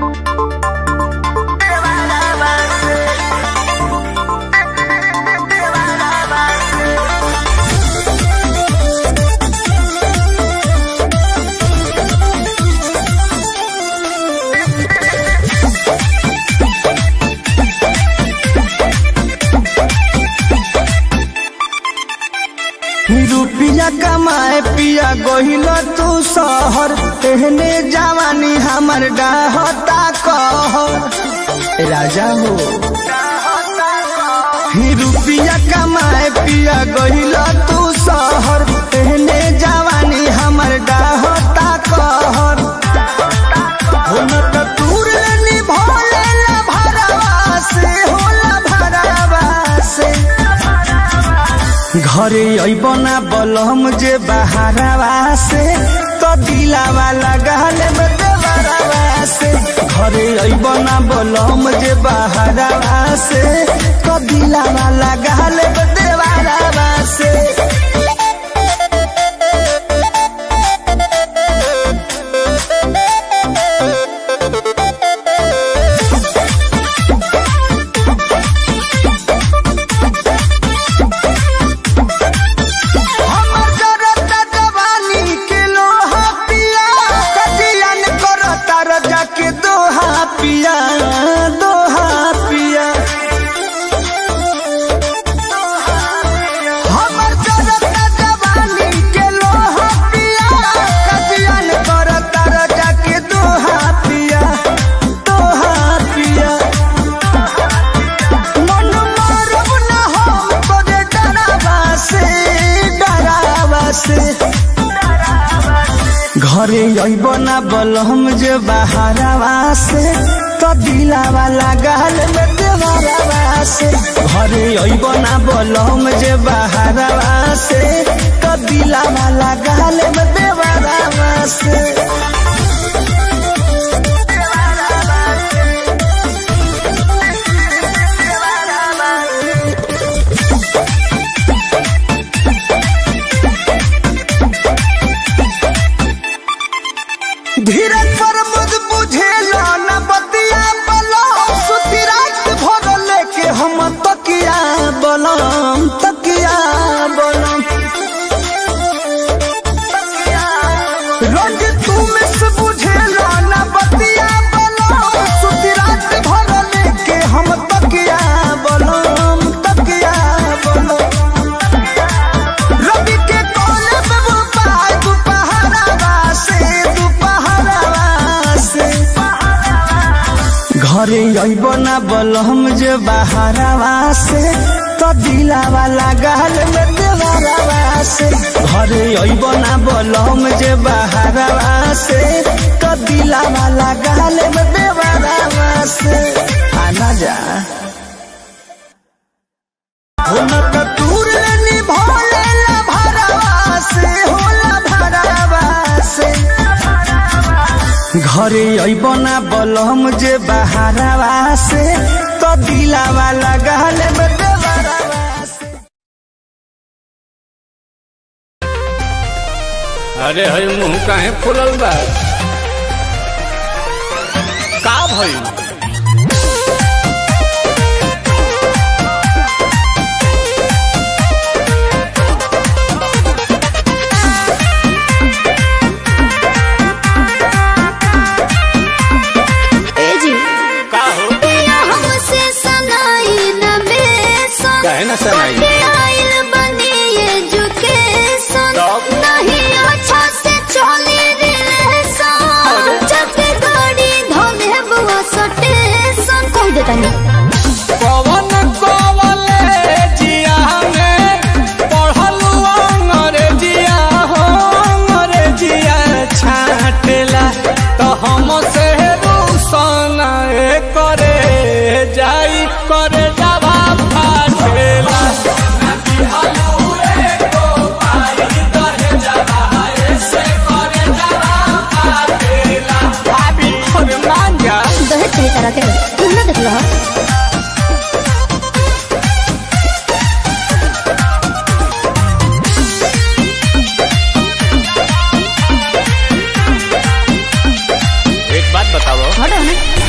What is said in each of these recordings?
रुपिया कमाए पिया गोहिल तू शहर एहने जवानी हमर डाहता कहर राजा हो ही रुपिया कमाए पिया गोहिल तू शहर एहने जवानी हमर डाहता कहर हो न त दूर निभोले ला भरवा से होला भरवा से घरे अइब ना बलम जे बहारवा से तो दिलावा लगाल में देवरवा से घरे अइब ना बलम जे बहारवा से तो दिलावा लगाल में देवरवा से हमर जरता जवानी के लोहा पिया कजियन करता रजा के दोहा पिया दोहा पिया हमर जरता जवानी के लोहा पिया कजियन करता रजा के दोहा पिया दोहा पिया मन मारब न हम तोरे डरावा से डरावा से घरे अइब ना बलम जे बहारवा से तो दिलावा लगाल में देवरवा से घरे अइब ना बलम जे बहारवा से तो दिलावा लगाल में देवरवा से धीरज पर मुझ बुझेला न बतिया बलम सुती रात भर लेके हम तकिया बलम तकिया बलम रोज तू मिस बुझेला न बतिया बलम सुती रात भर लेके हम तकिया बलम तकिया बलम रवि के कोले पे वो पाय दुपहरावा से दुपहरावा से घरे अइब ना बलम जे बहारवा से तो दिलावा लगाल में देवरवा से घरे अइब ना बलम जे बहारवा से तो दिलावा लगाल में देवरवा से आना जा हुनक दूर निभोले ला भरवा से होला भरवा से घरे अइब ना बलम जे बहारवा से तो दिलावा लगाल में देवरवा से अरे हई मुंह काहे फुलल बा का भइल ए जी का हो पिया हमसे सनाई न बेसन काहे ना सनाई? पढ़े आइल बनी एजुकेशन तब? नहीं अच्छा से चली रिलेशन जब गाड़ी धोले बुआ सटेशन कह देता नहीं पवन कॉलेजिया में पढ़लू अंग्रेजिया हो अंग्रेजिया छाटेला तो हम से रूसन करे जाई करे जावा फाटेला भाभी अरे मान जा दहेज कही तरह के तुम ना देख लो एक बात बताओ हटो ना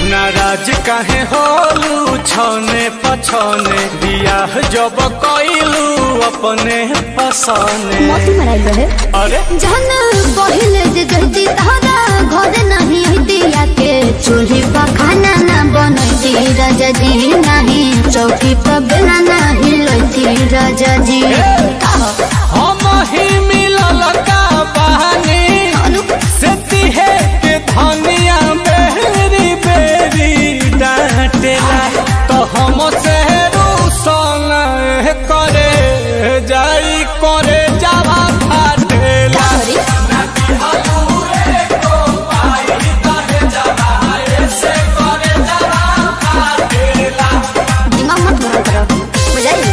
काहे होलू छने पछने बियाह जब कइलू अपने पसने मोती मराइल रहे अरे जहन पहिले जे जहती तहरा घर नहीं हती के चूल्ही पर खाना ना बनती राजा जी नहीं चौकी पर बेला नहीं लती राजा जी हम ही मिलल का बहानी से तिहे के धनिया बेरी बेरी डांटेला तो हम से रूसन करे जाई करे जावा फाटेला दिमाग मत भरा करो बुझाई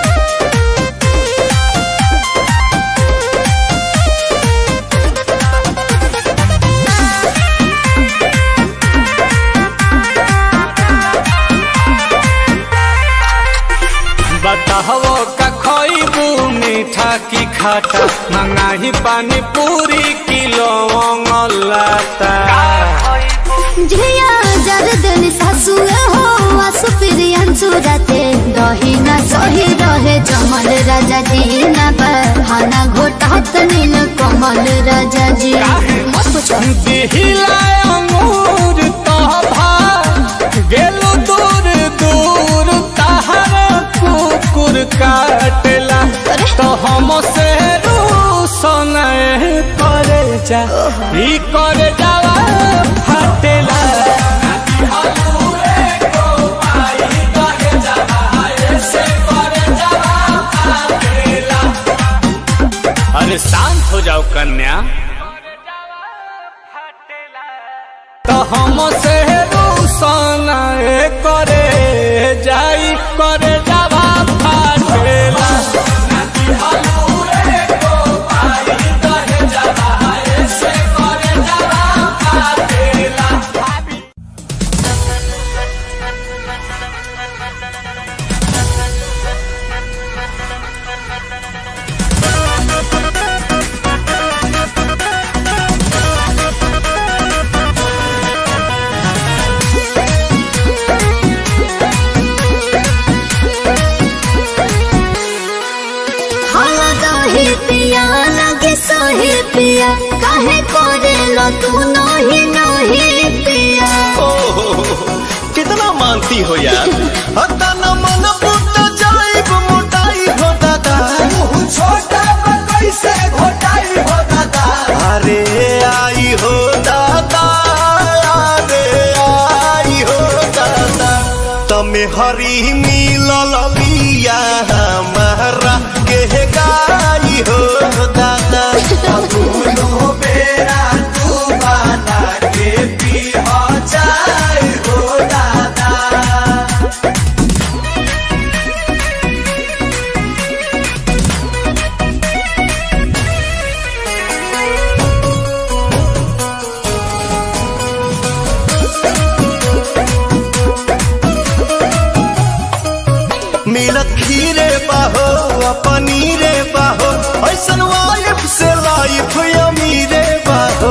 बताहो का खइबू मीठा की खाटा मंगाही पानी पूरी किलो लाता झिया जरदन सासु हो आसु प्रियंसु राते दही ना सही रहे जमल राजा जी ना बहाना घोटात नील कमल राजा जी मत पूछो दिहिला अंगूर तोभा गेलो दूर दूर तहर कुकुर काटेला अरे। तो हम से रूसन करे जा ई करे जावा फाटेला अरे शांत हो जाओ कन्या तो हम से रूसन करे जाई करे जावा फाटेला हाला दही पिया लगे सोही पिया काहे करे लो तू नही नही पिया कितना मानती हो यार हता न मन पुट जाइब मोटाई हो दादा छोटा कैसे घोटाई हो दादा अरे आई हो दादा अरे आई हो दादा तमे हरी मिलल लिया हमारा के गाई हो दादा दोनों बेरा तू बना के पी हो जाए हो दादा मिलत खीरे बाहो आ पनीरे बाहो ऐसन वाइफ से लाइफ अमीरे बाहो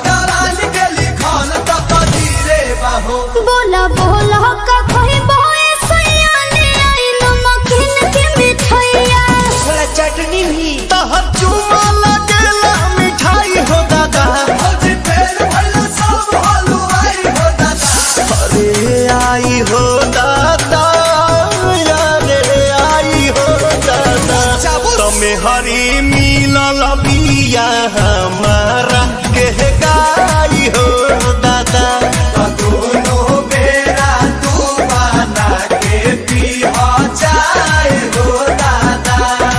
बोला बोला का कोई बोए सयाने आई नमकीन के मिठाइया चटनी भी तहर चुमा लगेला मिठाई हो दादा अरे आई हो दादा अरे आई हो दादा तमे हरी मिलल बिया हमारा के गाई हो दादा दोनों बेरा तू बना के पी हो जाए हो दादा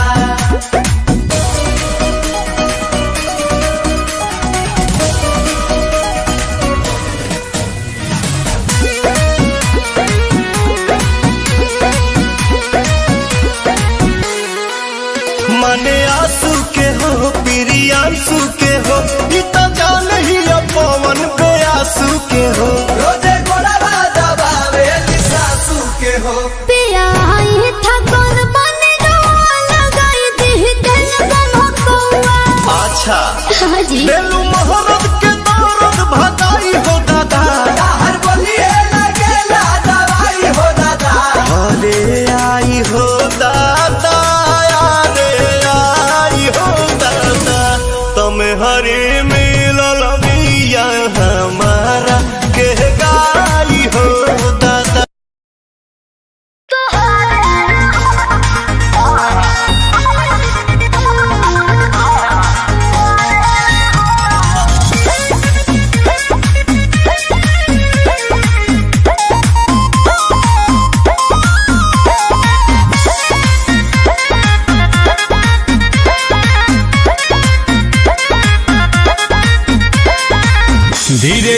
मने आंसू के हो प्रियांशु के हो ई तो जान ही अब पवन पे आंसू के हो रोजे गोड़ा राजा बावे सासू के हो पिया आई था कौन बने रोआ लगाई दी दिल बन कौआ अच्छा हाँ जी बेलू मोहब्बत के दौरत भगाई हो दादा हर बोलिए लगे लादा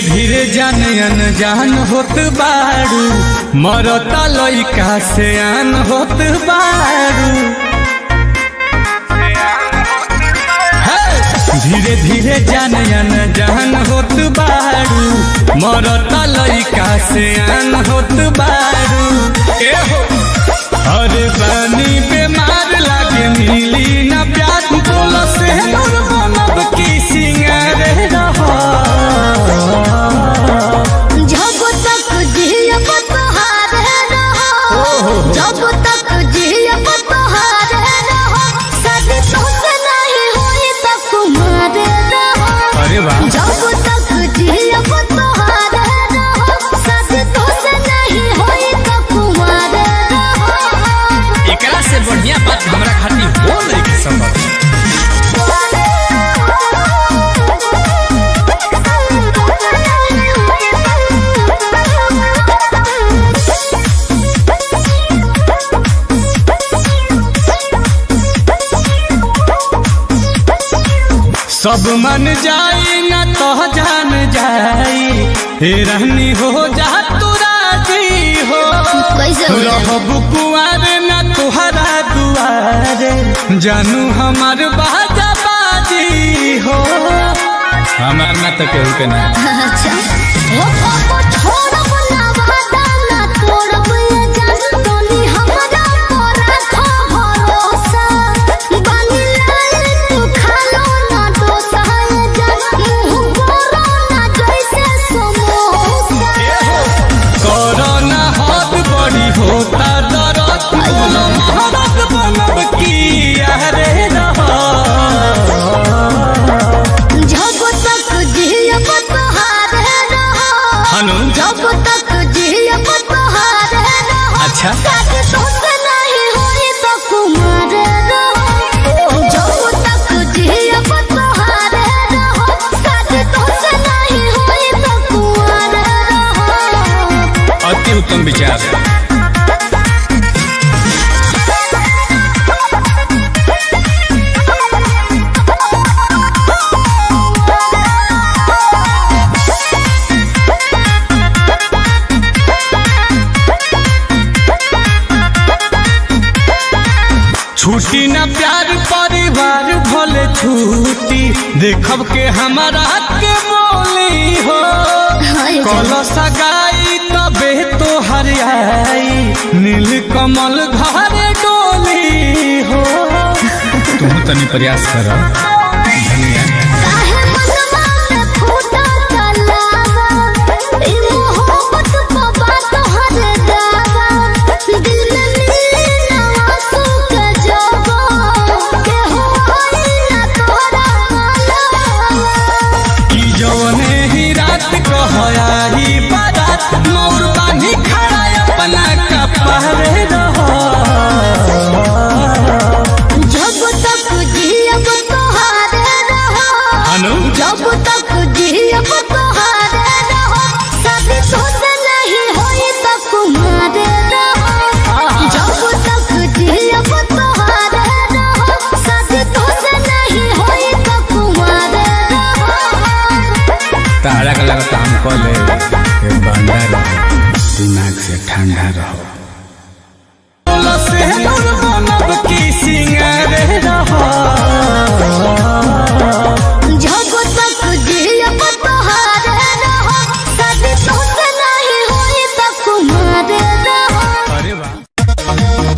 धीरे जान अनजान होत बारू मरता लइका से आन होत बारू हे! धीरे धीरे जान अनजान होत बारू मरता लइका से आन होत बारू ए हो अरे बानी बीमार लागे मिली ना प्यार बोल से नूर बनब की सिंगार रहा जब तक जियब तोहारे रहो जब तक जियब तोहारे रहो शादी तोसे नहीं होई त कुमारे रहो अरे वाह जब तक जियब तोहारे रहो शादी तोसे नहीं होई त कुमारे रहो एकरा से बढ़िया बात हमरा खातिर हो नहीं के संभव सब मन जाई ना तो जान जाई हे रहनी हो जा तू राजी हो कैसे हो जाई? रहब कुआर ना तुहरा दुआरे जानू हमार बाजा बाजी हो हमार ना तो केहू के ना अच्छा ओ पापा छोड़ब ना वादा ना तोड़ब ये जान तोनी हमरा पर रखो भरोसा बानी लाल तू खालो ना डोसा ये जान मुंह बोरो ना जैसे समोसा कोरोना हाथ बड़ी होता दरद बोलो महारत बनब की अरे रहा जब तक जियब तोहारे रहो हनु जब तक जियब तोहारे रहो अच्छा शादी तोसे नहीं होई तो कुमार रहो जब तक जियब तोहारे रहो शादी तोसे नहीं होई तो कुमार रहो अति उत्तम विचार छुट्टी ना प्यार परिवार भले छुट्टी देखब के हमारा के बोली हो हाय कल सगाई तबे तो हरियाई नील कमल घरे डोली हो तुम तनी प्रयास कर धनिया काहे मनवा में फूटा तलावा ई मोहब्बत बाबा तोहर दावा दिल में मिली ना आंसू के जवा के हो आई ना तोरा मालवा कि जौने ही रात कहया ही बारात मोर बानी खड़ा अपना कपड़े रहो जब तक जियब तोहारे रहो अनु जब तक जियब तोहारे रहो शादी तोसे नहीं होई त कुमारे रहो जब तक जियब तोहारे रहो शादी तोसे नहीं होई त कुमारे रहो तारा का लगा काम कर ले ये बंदा रहो दिमाग से ठंडा रहो से नूर बनब की सिंगार रहो जब तक जियब तोहारे रहो शादी तोसे नहीं होई त कुमारे रहो अरे वाह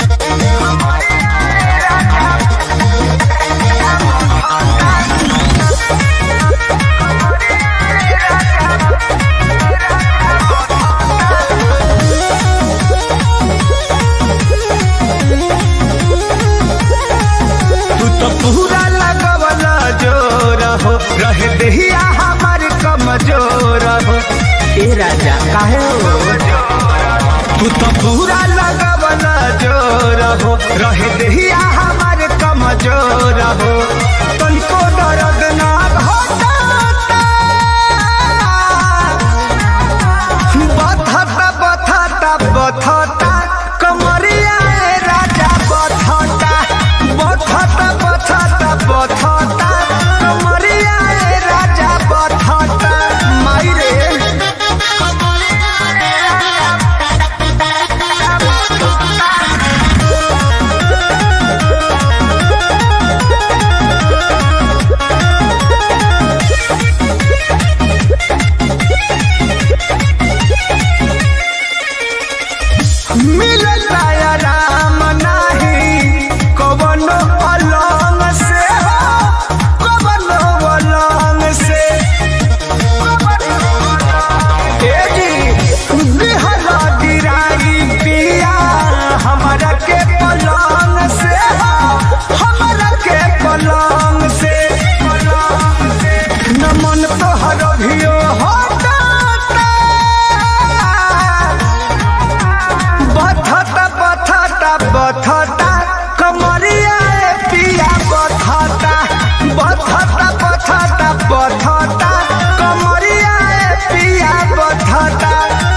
तू तो पूरा लगवला जोर हो रहे दहिया हमार कमजोर हो ए राजा काहे हो तू तो पूरा लगवला जोर हो रहे दहिया हमार कमजोर हो तनिको दर्द ना होता बथता बथता बथता कमरिया ए राजा बथता बथता बथता बथता कमरिया ए राजा बथता माई रे बथता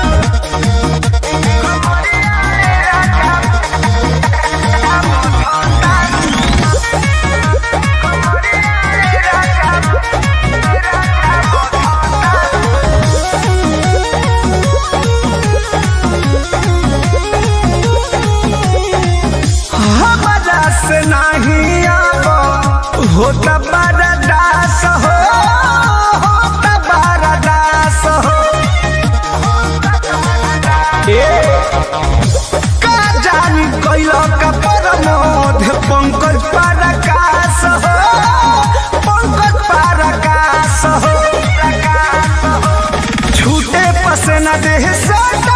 हमारा से नहीं आबो होता बड़ा दास हो होता बड़ा दास हो ए, का जानी कैलो का परमोध पंकज पराकाश हो पंकज पराकाश हो छूटे पसना देह सटाता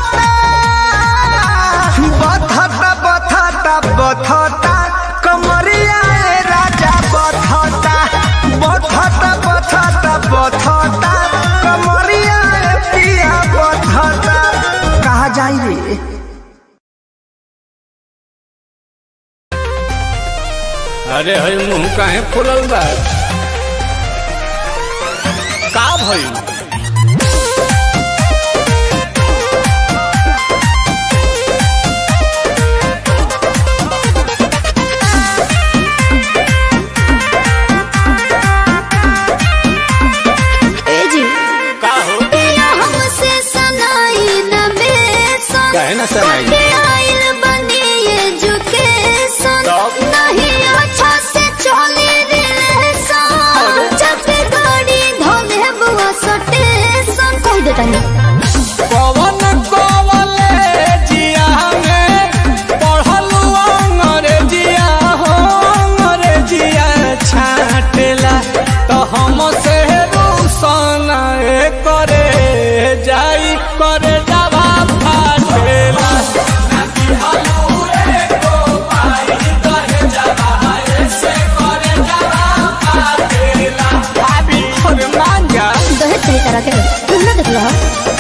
बथता बथता बथता कमरिया ए राजा बथता बथता बथता बथता कमरिया ए पिया बथता कहा जाई रे अरे हई मुंह काहे फुलल बा का भई ए जी का हो पिया हमसे सनाई न बेसन काहे ना सनाई? कटे आइल बनी एजुकेशन तब? नहीं अच्छा से चले रिलेशन जब गाड़ी धोले बुआ सटेशन कह देता नहीं पवन कॉलेजिया में पढ़लू अंग्रेजिया हो अंग्रेजिया छाटेला तो हम से रूसन करे जाई करे जावा फाटेला भाभी और मांगा दहेज सही तरह के तुम ना देख लो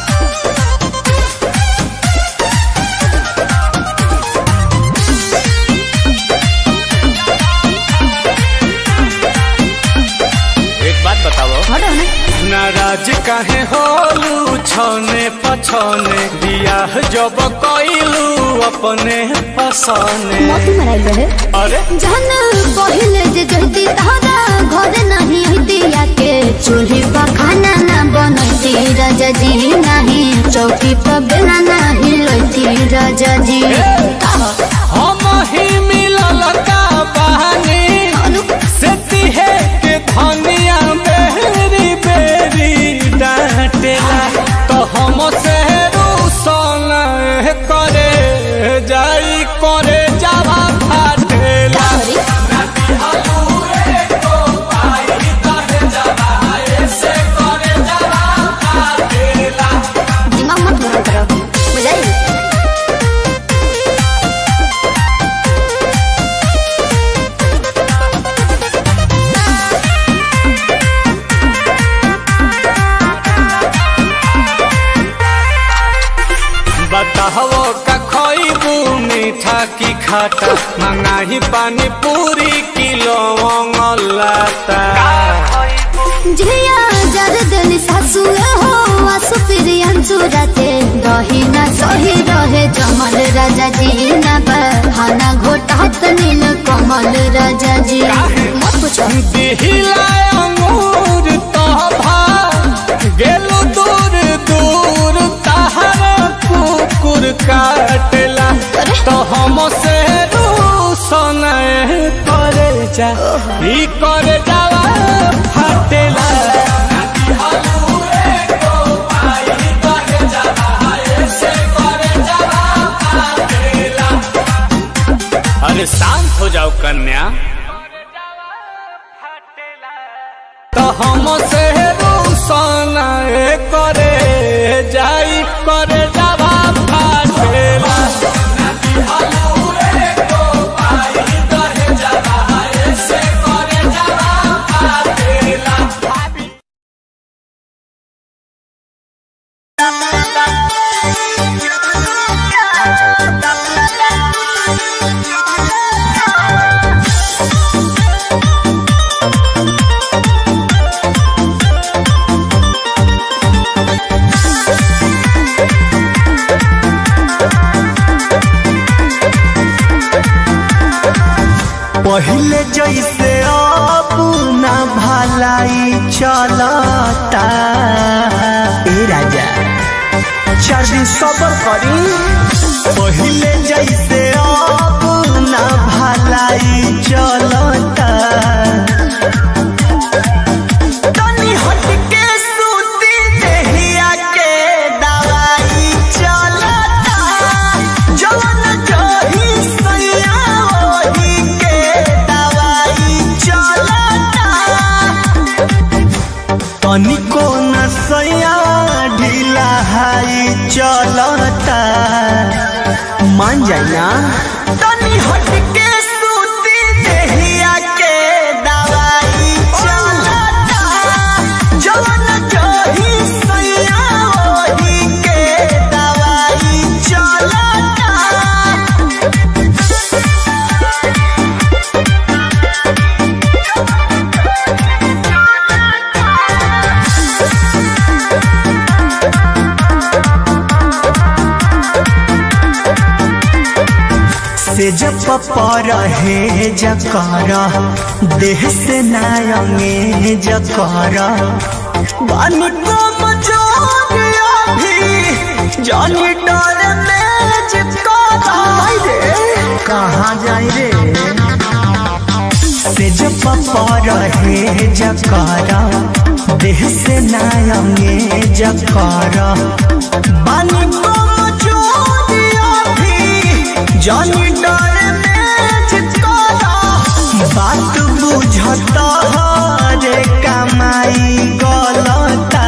एक बात बताओ हटो ना नाराज काहे होलू छने पछने बियाह जब कइलू अपने पसने मोती मराइल रहे अरे जहन पहिले जे जहती तहरा घर नहीं दिया के चूल्ही पर खाना ना बनती राजा जी नहीं चौकी पर बेला नहीं लोती राजा जी हम ही मिलल का बहानी अनु से तिहे के धनिया बेरी बेरी डांटेला तो हम से रूसन करे जाई करे जावा फाटेला सॉरी दिमाग मत गरम करो बुझाई बताहो का खइबू मीठा की खाटा मंगाही पानी पूरी किलो लाता झिया जर दिल सासु हो आसु प्रियन सुरते दही ना सही रहे जमल राजा जी ना बहाना घोटात नील कमल राजा जी मत पूछो दिहिला अंगूर तोभा गेलु दूर दूर तहर कुकुर काटेला तो हम से रूसन करे जा ई करे जावा फाटेला अरे शांत हो जाओ कन्या तो हम से रूसन करे जाई करे जावा फाटेला पहले जैसे अब ना भलाई चलता ए राजा चार दिन सबर करी पहले जैसे अब ना भलाई चलता तनी हट के सूती देहिया के दवाई चलता जवन जही सैया ओही के दवाई चलता तनिको न सैया ढीला हाई चलता मान जाए ना तनी हट के सूती देहिया के दवाई चलता जवन जही सैया ओही के दवाई चलता से जब पर है जकर देह से नायंगे जकर बानी को मजोरिया भी जानी डर में चिपकारा कहाँ जाए रे से जब पर है जकर देह से नायंगे जकर बानी को मजोरिया भी जानी डर में चिपकारा बात बुझता रे कमाई गलता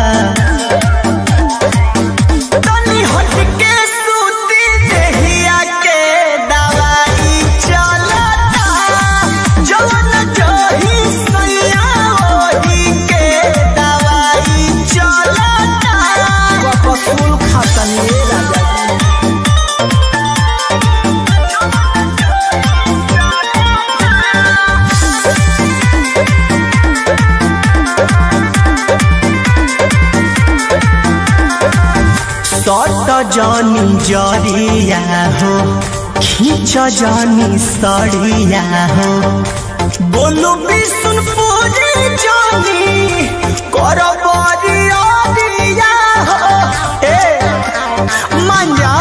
तनी हट के सूती देहिया के दवाई चलता जवन जही सैया ओही के दवाई चलता कपसूल खातनी राजा सट जानी जरिया हो खींच जानी सड़िया हो बोलू विष्णुपुरी जानी कर बरिया दिया हो ए मांजा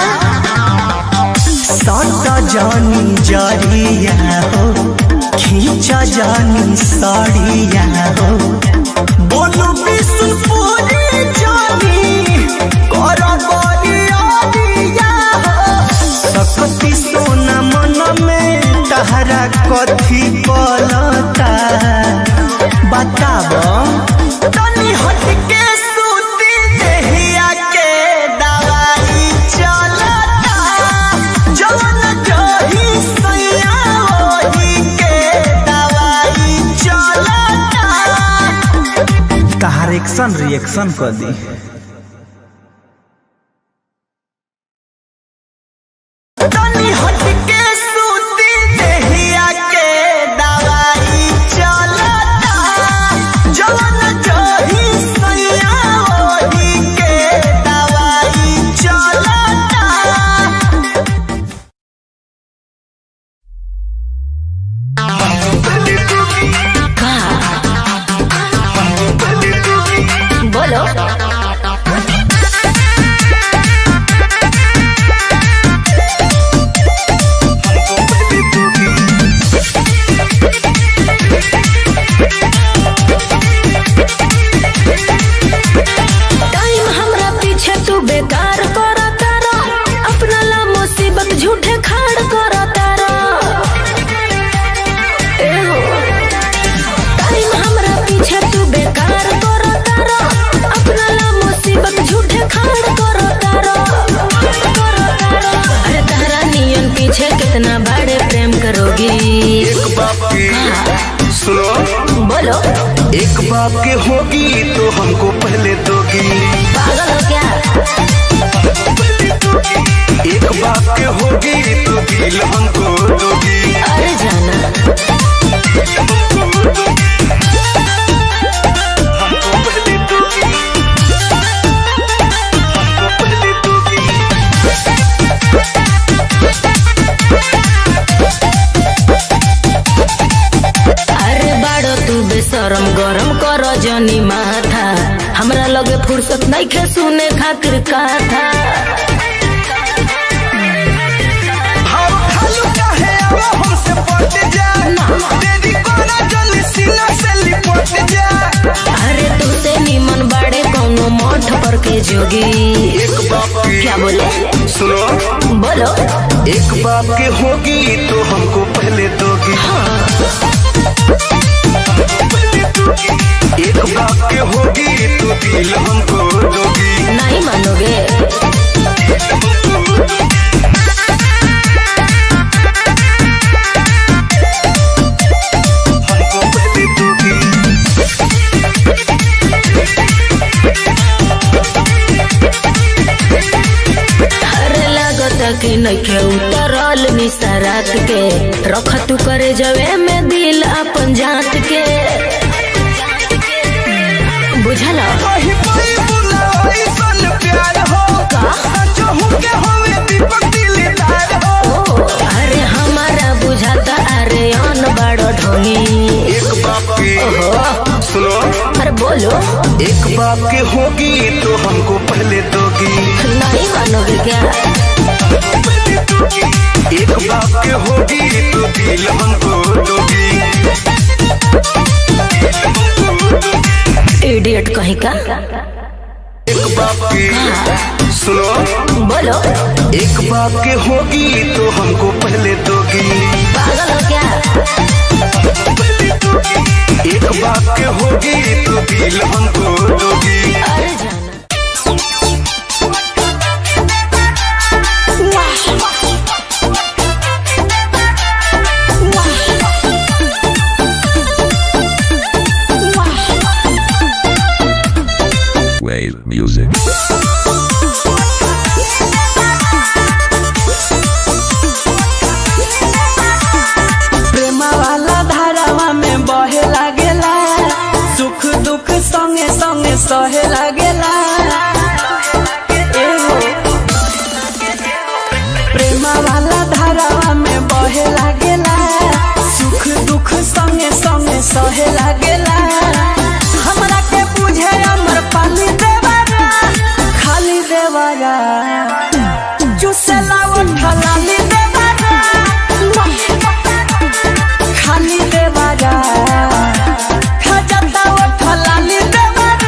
सट जानी जरिया हो खींच जानी सड़िया हो बोलू विष्णुपुरी जानी कर बरिया दिया हो सकती सोना मन में तहरा कथी पलता बताब तनी हट के सूती देहिया के दवाई चलता जवन जही सैया ओही के दवाई चलता तहार एक्शन रिएक्शन कर दी तनी हट के सूती देहिया के दवाई चलता जवन जही सैया ओही के दवाई चलता बोलो टाइम हमरा पीछे तू बेकार करा तारा अपना ला मुसीबत झूठे खाड़ करा तारा ए हो टाइम हमरा पीछे तू बेकार करा तारा अपना ला मुसीबत झूठे खाड़ करा तारा अरे तारा नियन पीछे कितना बड़े प्रेम करोगी एक बाप की सुनो बोलो एक बाप के होगी तो हमको पहले दोगी पागल हो क्या एक बाप के होगी तो दिल हमको दोगी अरे जाना हमको पहले दोगी हमको पहले दोगी नइखे सुने खातिर कथा हम खालू काहे आवा हमसे पट जा तेरी कोना जल्दी सीना से लिपट जा अरे तुझसे निमन बाड़े कौनो मठ पर के जोगी एक बाप की क्या बोले सुनो बोलो एक बाप की होगी तो हमको पहले दोगी एक बाप की होगी तो दिल हमको दोगी नहीं मानोगे हमको पहले दोगी अरे लागता कि नइखे उतरल निसरात के रख तू करे जवे में दिल अपन जात के बुझल कहीं कोई बुलाओ सन प्यार हो सचो हूँ के होवे दीपक दिलदार हो ओ अरे हमारा बुझाता अरे अन बड़ो ढोली एक बाप की सुनो अरे बोलो एक बाप की होगी तो हमको पहले दोगी नहीं मानोगे क्या एक बाप की होगी तो दिल हमको दोगी इडियट कहीं का एक बाप की सुनो बोलो एक बाप की होगी तो हमको पहले दोगी पागल हो क्या एक बाप की होगी तो दिल हमको दोगी अरे जाना Wave music. प्रेमा वाला धारावा में बहे लागेला सुख दुख संगे संगे सहे लागेला एहो। प्रेमा वाला धारावा में बहे लागेला सुख दुख संगे संगे सहे लागेला हमरा के बुझे अमर पाली देवारा खाली देवारा चुसेला उठलाली देवारा खाली देवारा खजता उठलाली देवारा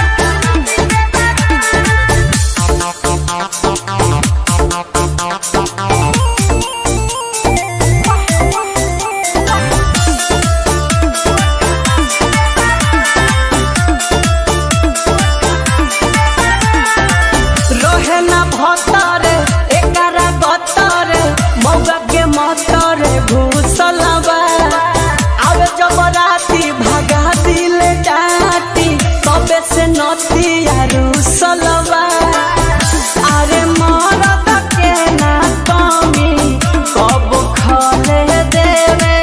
रहे ना भतरे एकरा गतरे मौगा के मतरे घुसलबा आवे जब राती भगा दिल डाटी तबे से नती रुसलबा अरे मरद के ना कमी कब खले देवे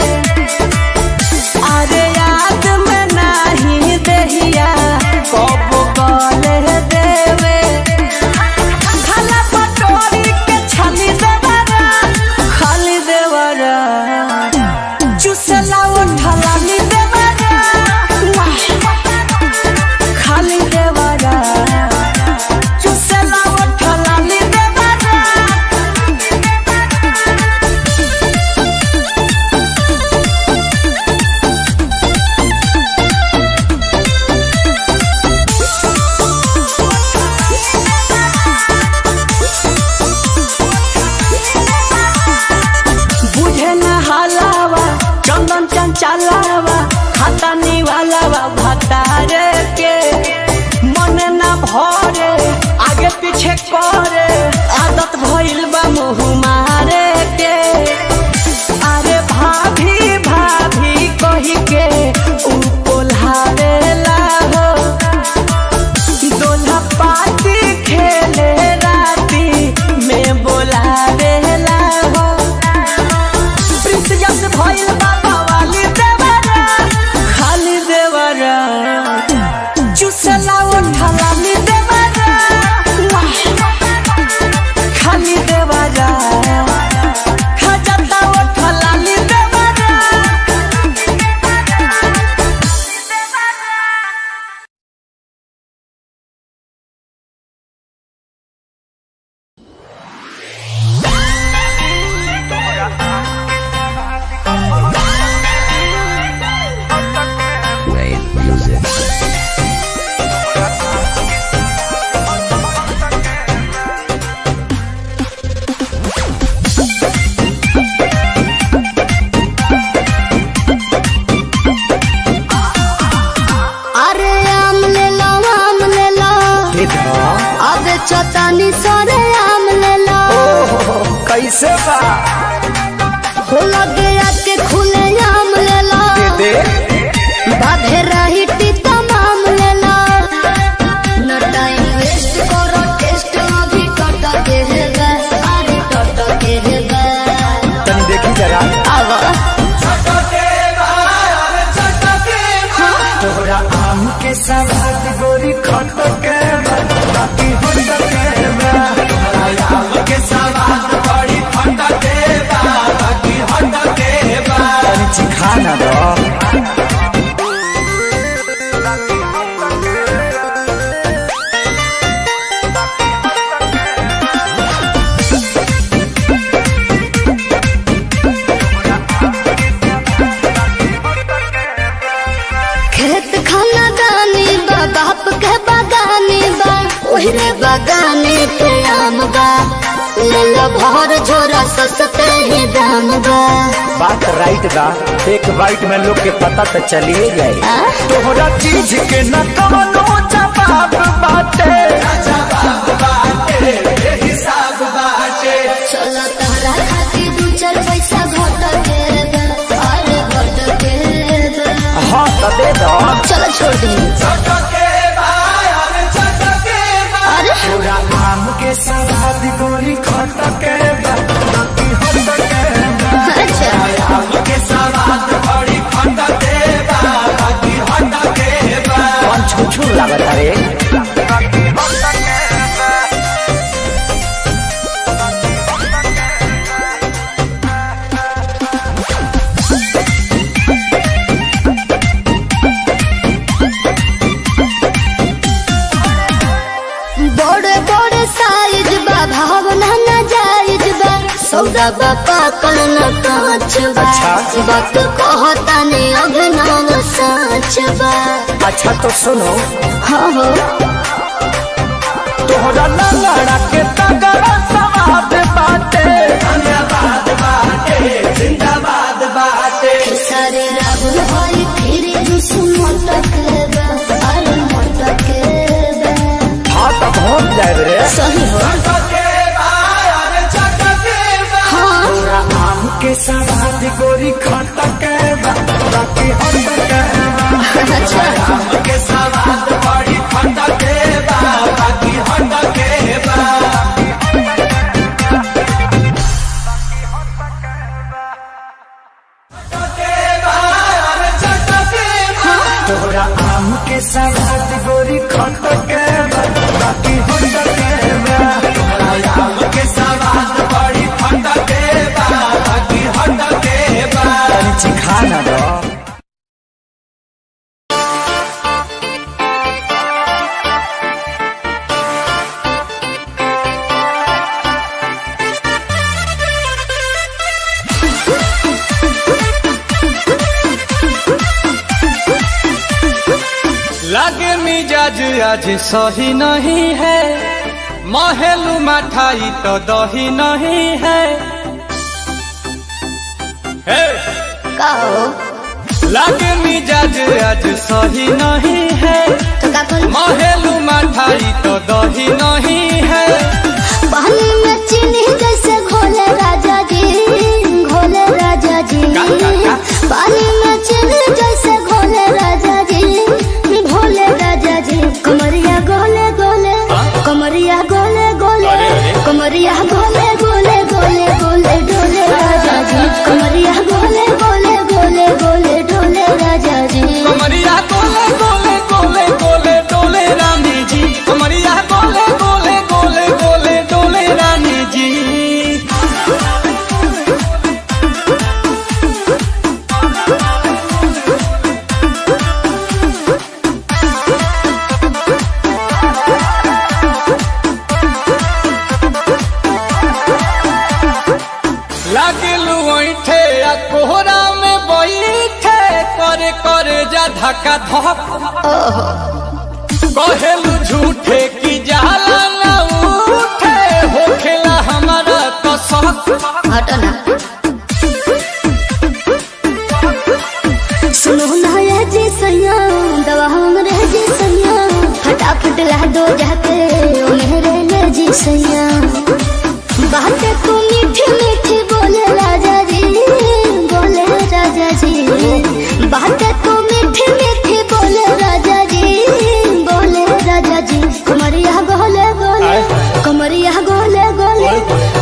अरे याद में नहीं देहिया कब गले देवे खाला पटोरी के छाली देवरा खाली देवरा चुसला उठलाली देवरा खाली देवरा चुसला उठलाली देवरा बुझे न हालावा चंदन चंचलावा खाता निवालावा भतारे के मन न भरे आगे पीछे करे आदत भइल बा मुँह मारे के अरे भाभी भाभी कही के ऊ कोल्हावेला हो दोल्हा पाती खेले राती में बोलावेला हो प्रिंस जस भइल बाबा वाली देवरा खाली देवरा अब चतानी सरे आम ले लो ओहो कैसे बा हो लगे आके खुले आम ले लो दे बाधे रही टीता माम ले लो न टाइम वेस्ट करो टेस्ट अभी टट के है गा अरे टट के है गा तनी देखी जरा आवा तोहरा आम के सवाद गोरी खट के बा, बाकी होट के बा। तोहरा आम के सवाद बड़ी खट के बा, बाकी होट के बा। तनी चिखा ना दो खेत खाना दानी बा बाप के बागानी बा ओहरे बागाने पे आम बा ले लो भर झोरा सस्ते ही दाम बा बात राइट बा एक बाइट में लोग के पता तो चलिए जाए आ? तोहरा चीज के न कवनो जवाब बाटे चलो तहरा खातिर दू चार पैसा घट के बा, अरे घट के बा। हाँ तो दे दो चलो छोड़ दी अरे पूरा आम के सवाद गोरी खट के बा, बाकी होट के बा। अच्छा आम के सवाद बड़ी खट के बा, बाकी होट के बा। कौन छुछू लागत रे बड़े बड़े साइज बा भावना न जायज बा सौदा बा पाकल न कांच बा अच्छा। वक्त कहता ने अभिनव साच बा अच्छा तो सुनो हाँ हो तोहरा लंगड़ा के तगड़ा सवाद बाटे सारे राहुल हरी फिर दुसु मटक बा अरे मटक बा हाँ तो पहुँच जाए रे सही हो हाँ पूरा आम के सवाद गोरी खट के बा, बाकी होट के बा। अच्छा आम के सवाद बड़ी खट के बा, बाकी होट के बा। तोहरा आम के सवाद गोरी खट के बा, बाकी होट के बा। तोहरा आम के सवाद बड़ी खट के बा, बाकी होट के बा। तनी चिखा ना दो लागे मिजाज आज सही नहीं है महलू मठाई तो दही नहीं है हे! का हो लागे मिजाज आज सही नहीं है तो का कल महलू मठाई तो दही नहीं है पानी में चीनी जैसे घोले राजा जी घोले राजा जी का, का, का? पानी में चीनी जैसे घोले राजा जी घोले राजा जी कमरिया गोले गोले कमरिया गोले गोले अरे, अरे। कमरिया गोले गोले गोले गोले डोले राजा जी कमरिया गोले गोले गोले गोले डोले राजा जी कमरिया गोले गोले गोले गोले डोले रानी जी कमरिया गोले गोले गोले गोले डोले रानी जी लागलू ऐठे आ कोहरा में बैठे करे करे जा धक्का धक कहेलू झूठे की जाला ना उठे होखेला हमारा कसक हटो ना सुनो ना ये जी सैया दवा हमरे जी सैया फटाफट ला दो जाके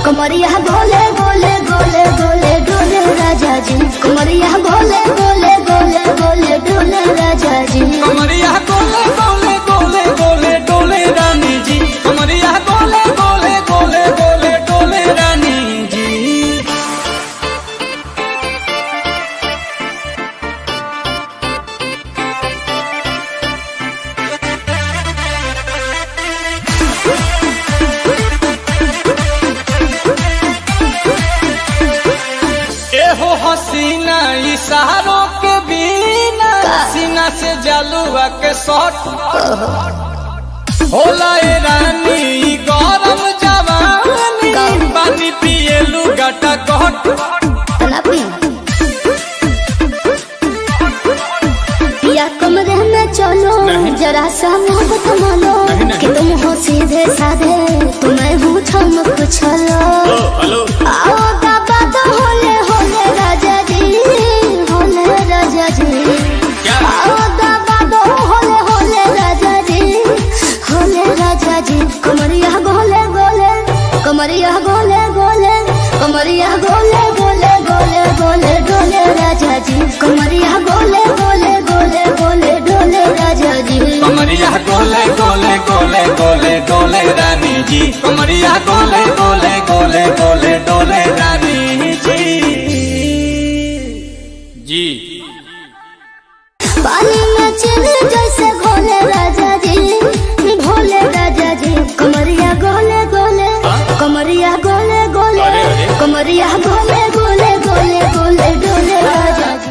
कमरिया गोले गोले गोले गोले डोले राजा जी कमरिया गोले गोले गोले गोले डोले राजा जी कमरिया गोले गोले गोले गोले डोले रानी जी कमरिया गोले गोले गोले गोले डोले रानी जी एहो हसीना इशारों के बिना सीना से जलुआ के शॉट होला ए रानी ई गरम जवानी पानी पिए लुगाटा कट तलापी या कमरे में चलो जरा सा मोहब्बत मानो कि तुम हो सीधे साधे तुम्हें हूँ ठमक छलो हेलो आओ बाबा तो होले होले राजा जी होले राजा जी आओ बाबा तो होले होले राजा जी होले राजा जी कमरिया गोले गोले कमरिया गोले गोले कमरिया गोले गोले गोले गोले डोले राजा जी कमरिया गोले गोले गोले गोले डोले राजा जी कमरिया गोले गोले गोले गोले डोले रानी जी कमरिया गोले गोले गोले गोले डोले रानी जी जी पानी में चले जैसे घोले राजा जी भोले राजा जी कमरिया गोले गोले कमरिया गोले गोले अरे, अरे। कमरिया गोले गोले गोले गोले डोले राजा जी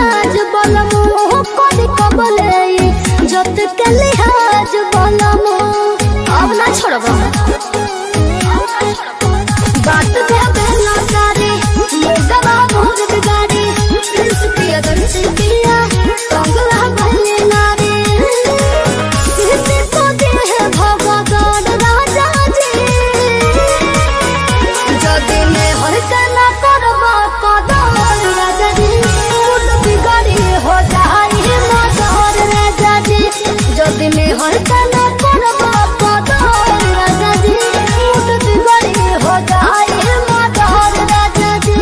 मिजाज बलमो कभी कबले जत के लिहाज बलमो अब ना छोड़बो बात के बेला सारी मुर्गा मोर बिगाड़ी प्रिंस पिया दर्श पिया कंगला बने नारी किसी को दे भगवान राजा जी যদি মে হইতে না করব কদর রাজাজি মুড বিগড়ি হো যাই মদর রাজাজি যদি মে হইতে না করব কদর রাজাজি মুড বিগড়ি হো যাই মদর রাজাজি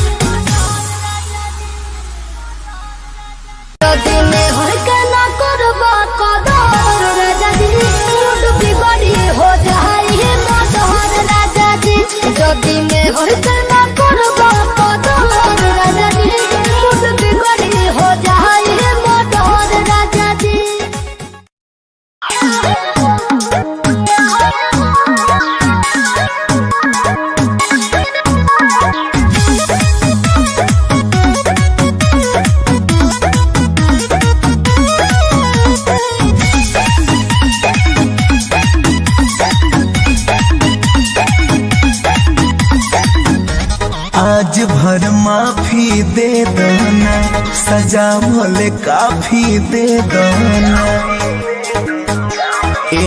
যদি মে হইতে না করব কদর রাজাজি মুড বিগড়ি হো যাই মদর রাজাজি যদি মে হইতে না করব কদর রাজাজি মুড বিগড়ি হো যাই মদর রাজাজি आज भर माफी दे दना सजा भले काफी दे दना ए,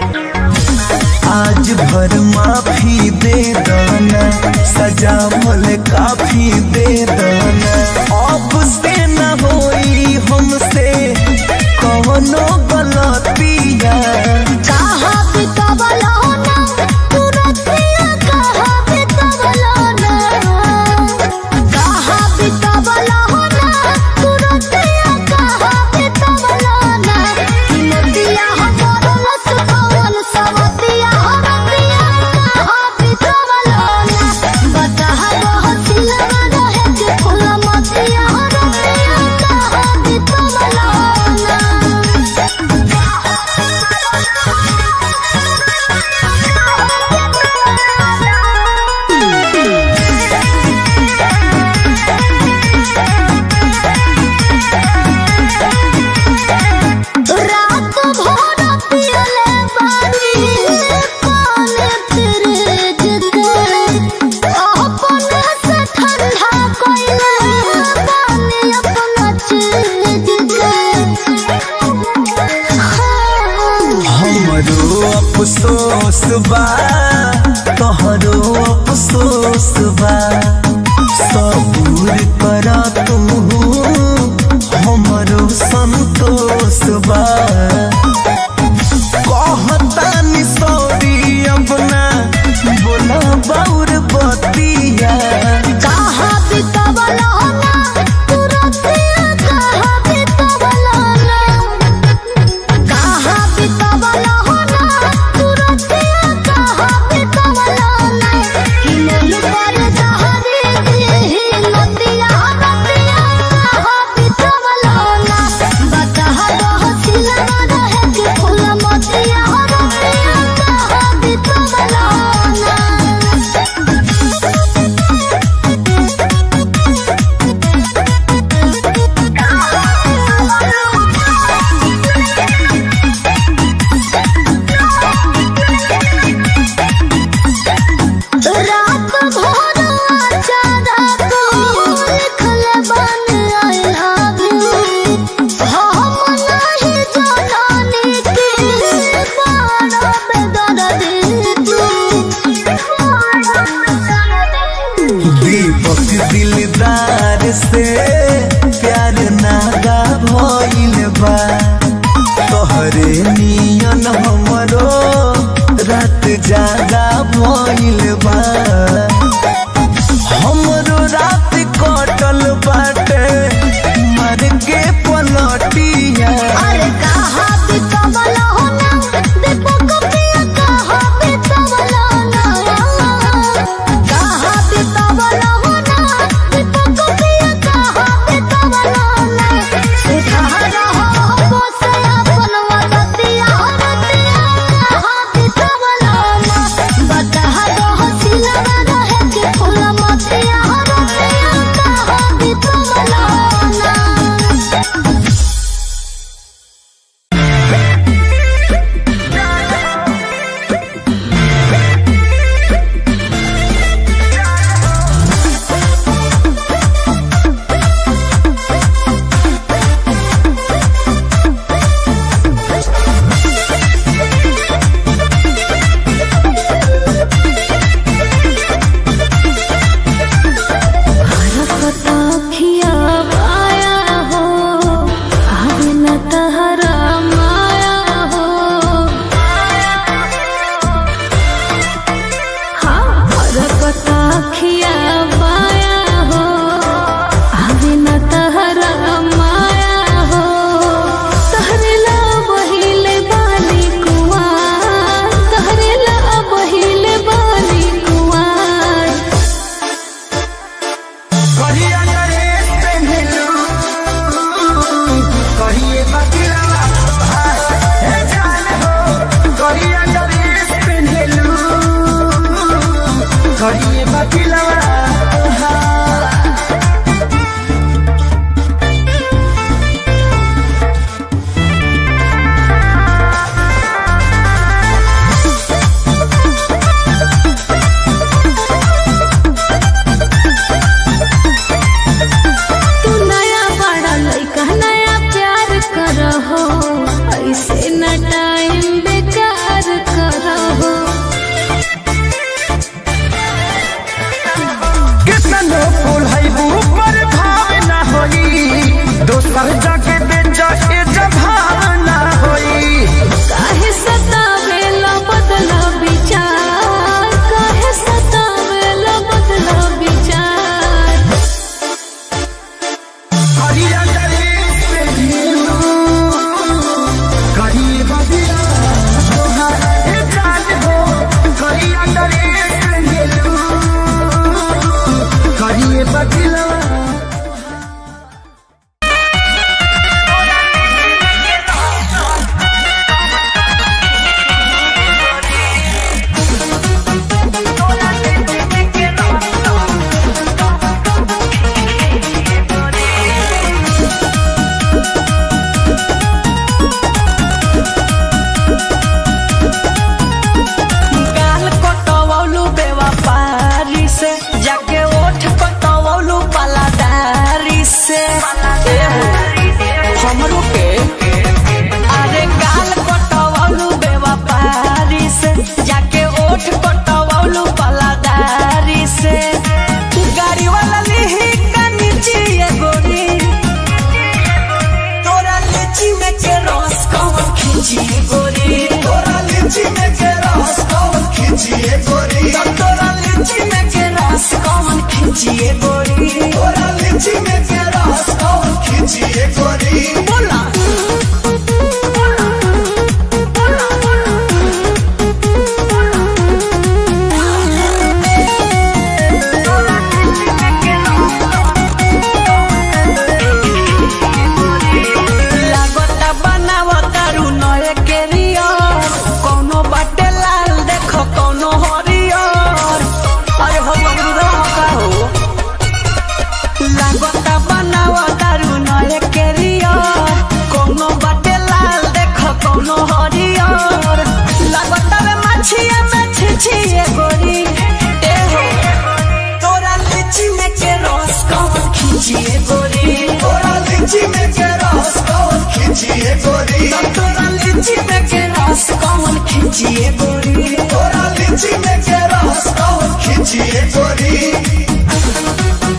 आज भर माफी दे दना सजा भले काफी दे दना अब से न होई हमसे कौनो गलतिया कहा बितवलो ना तुरतिया कहा बितवलो ना कहा बितवलो ना तुरतिया कहा बितवलो ना किमतिया हमरो लस कौन सवतिया हमतिया कहा बितवलो ना बता बहुतिया रहे के फूल मतिया हमतिया कहा बितवलो ना रात भर पियले पानी पानी फिर जिते अपने से ठंडा कोइले पानी अपना चीज के हमरो अफसोस बा तोहरो अफसोस बा सबूर कर तू हमरो संतोष बा कहतानी सॉरी अपना बोला बाउर बतिया कहा बितवलो ना तुरतिया कहा बितवलो ना कहा बितवलो ना तुरतिया कहा बितवलो ना कि मन पर जहरी दी नदिया नदिया कहा बितवलो ना बता बहुतिया रहे कि फूल मतिया नदिया कहा बितवलो ना रात भर अचारा को लिखल बन आई लव यू हम नहीं जानी कि बारा बेदर्द तू दीपक दिलदार से प्यार नागा भइल बा तोहरे नियन हमरो रात जागा भइल बा हमरो रात कटल बाटे मर के पलटिया अरे कहा बितवलो ना दीपक पिया कहा बितवलो ना कहा बितवलो ना दीपक पिया कहा बितवलो ना सुधार हो खींचिए गोरी तोरा लीची में के रस कौन खींचिए गोरी तोरा लीची में के रस कौन खींचिए गोरी बोला लागता बनावतारू नए केरियर कौनो बाटे लाल देखो कौनो हरियर अरे हो बबरू का हो लागता बनावतारू नए केरियर कौनो बाटे लाल देखो कौनो हरियर लागता रे मछिया में छिछिए गोरी ए हो तोरा लीची में के रस कौन खींचिए गोरी तोरा लीची में के रस कौन खींचिए गोरी तोरा लीची में के रस कौन खींचिए गोरी तोरा लीची में के रस कौन खींचिए गोरी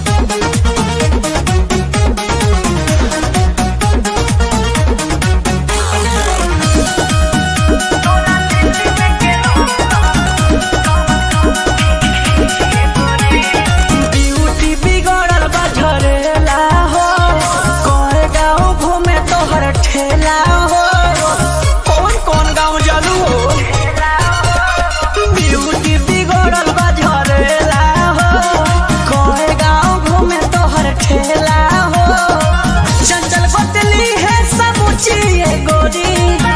ब्यूटी बिगड़ल बा झरेला हो कौन गाँव घूमे तोहर ठेला हो कौन कौन गाँव जलू हो ब्यूटी बिगड़ल बा झरेला हो कौन गाँव घूमे तोहर ठेला हो चंचल बतली है समूची ये गोरी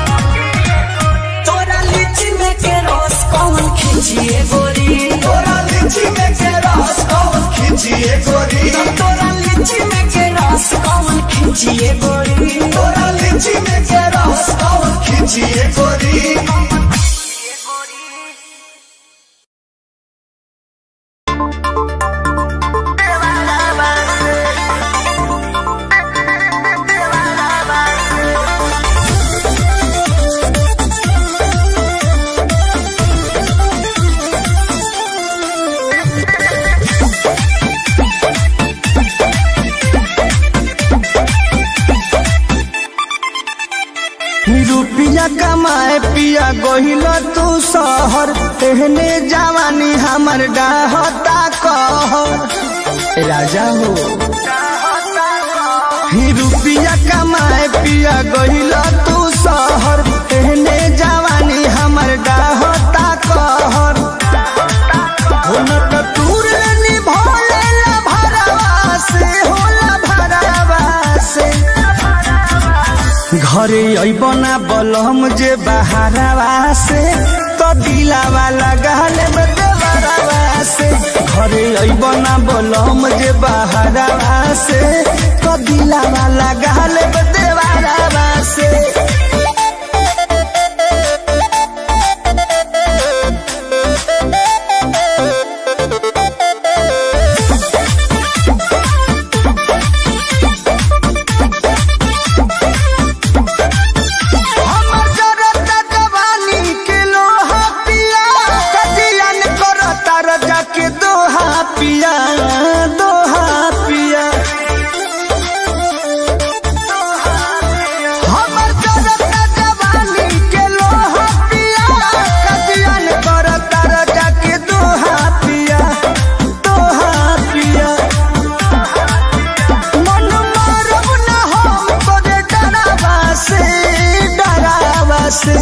तोरा लीची में के रस कौन खींचिए गोरी तोरा लीची में के रस कौन खींचिए गोरी तोरा लीची में के रस कौन खींचिए गोरी तोरा लीची में के रस कौन खींचिए गोरी रुपिया कमाए पिया गहिल तू शहर एहने जवानी हमर डाहता कहर राजा हो ही रुपिया कमाए पिया गहिल तू शहर एहने जवानी हमर डाहता कहर हो न त तूर लेनी भोले ला भरवा से होला भरवा से घरे अबना बलम जे बहारवा से तो दिलावा लगाल में देवरवा से घरे अबना बलम जे बहारवा से तो दिलावा लगाल में देवरवा से हमर जरता जवानी के लोहा पिया कजियन करता रजा के दोहा पिया दोहा पिया हमर जरता जवानी के लोहा पिया कजियन करता रजा के दोहा पिया दोहा पिया मन मारब न हम तोरे डरावा से डरावा से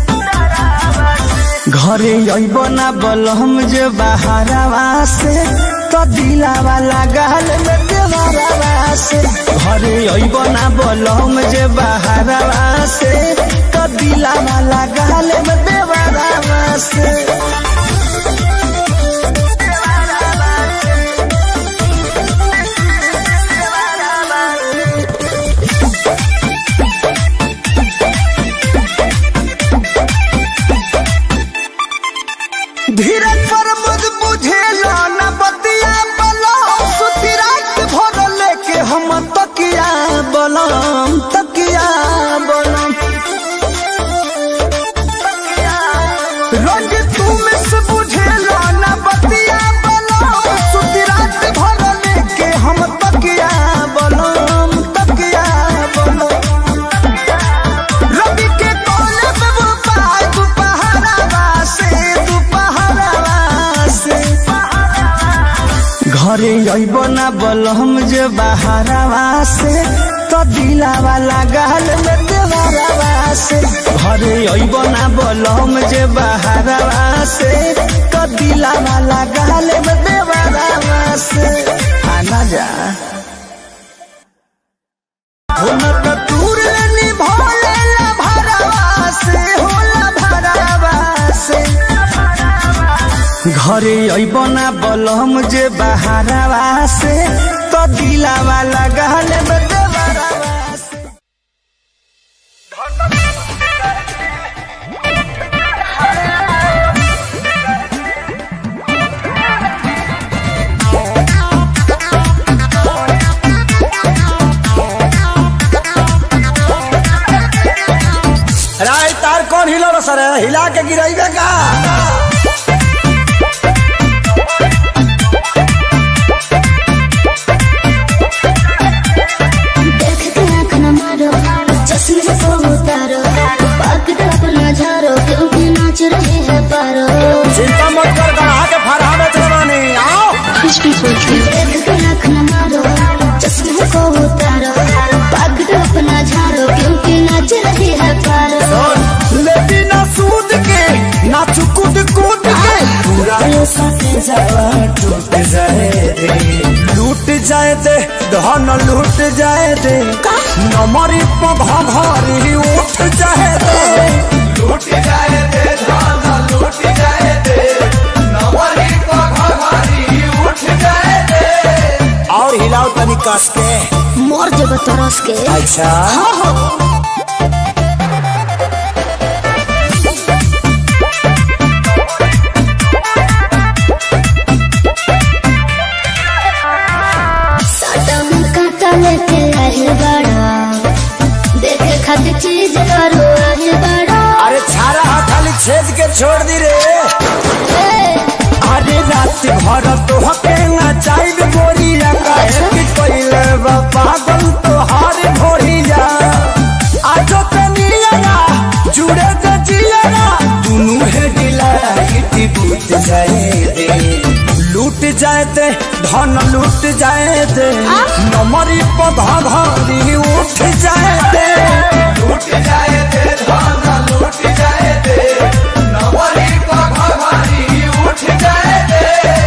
घरे अइब ना बलम जे बहारवा से तो दिलावा लगाल में देवरवा से घरे अइब ना बलम जे बहारवा से तो दिलावा लगाल में देवरवा से धीरज पर मुझ बुझेला न बतिया बलो सुती रात भर लेके हम तकिया बलम तकिया बलम रोज तुम से बुझेला न बतिया बलो सुती रात भर लेके हम तकिया बलम तकिया बलम रवि के कोले में वो पाय दुपहरा से दुपहरा अइबो ना बलम जे बहारवा से तो दिलावा लागल में देवरवा से घरे अइबो ना बलम जे बहारवा से तो दिलावा लागल में देवरवा से आना जा हम तो दूर निभोले ला भरवा से होला भरवा से घरे अइबना बलम जे बहारवा से तो दिलावा लगल में देवरवा से राय तार कौन हिलो सर हिला के गिराइबे का देख के आँख न मारो चश्मे से तो उतारो पकड़ अपना झारो क्योंकि नाच रहे हैं पारो चिंता मत कर गढ़ा के फरहा बेच रवानी आओ देख के आँख न मारो चश्मे से तो उतारो पकड़ अपना झारो क्योंकि नाच रहे हैं पारो लेकिन ना सूद के ना चुकुद कूद के पूरा ये सट जावा टूट जाए दे लूट जाए दे धन लूट जाए दे नमरी पघा भारी उठ जाए दे लूट जाए दे धन लूट जाए दे नमरी पघा भारी उठ जाए दे और हिलाओ तनी कस के मोर जब तरस के अच्छा साटा में काटा लेके आए बड़ा देखे खातिर चीज करो आए बड़ा अरे छारा हा खाली छेद के छोड़ दी रे अरे रात भर तो हके ना चाहिए गोरिया काहे कि कोइले बा पागल तो हार भोरिया आजो ते नियरा जुड़े ते जियरा दुनु है दिला इति बूत जाए दे लूट जाए दे धन लूट जाए दे नमरी पधा भारी उठ जाए दे लूट जाए दे धन लूट जाए दे नमरी पधा भारी उठ जाए दे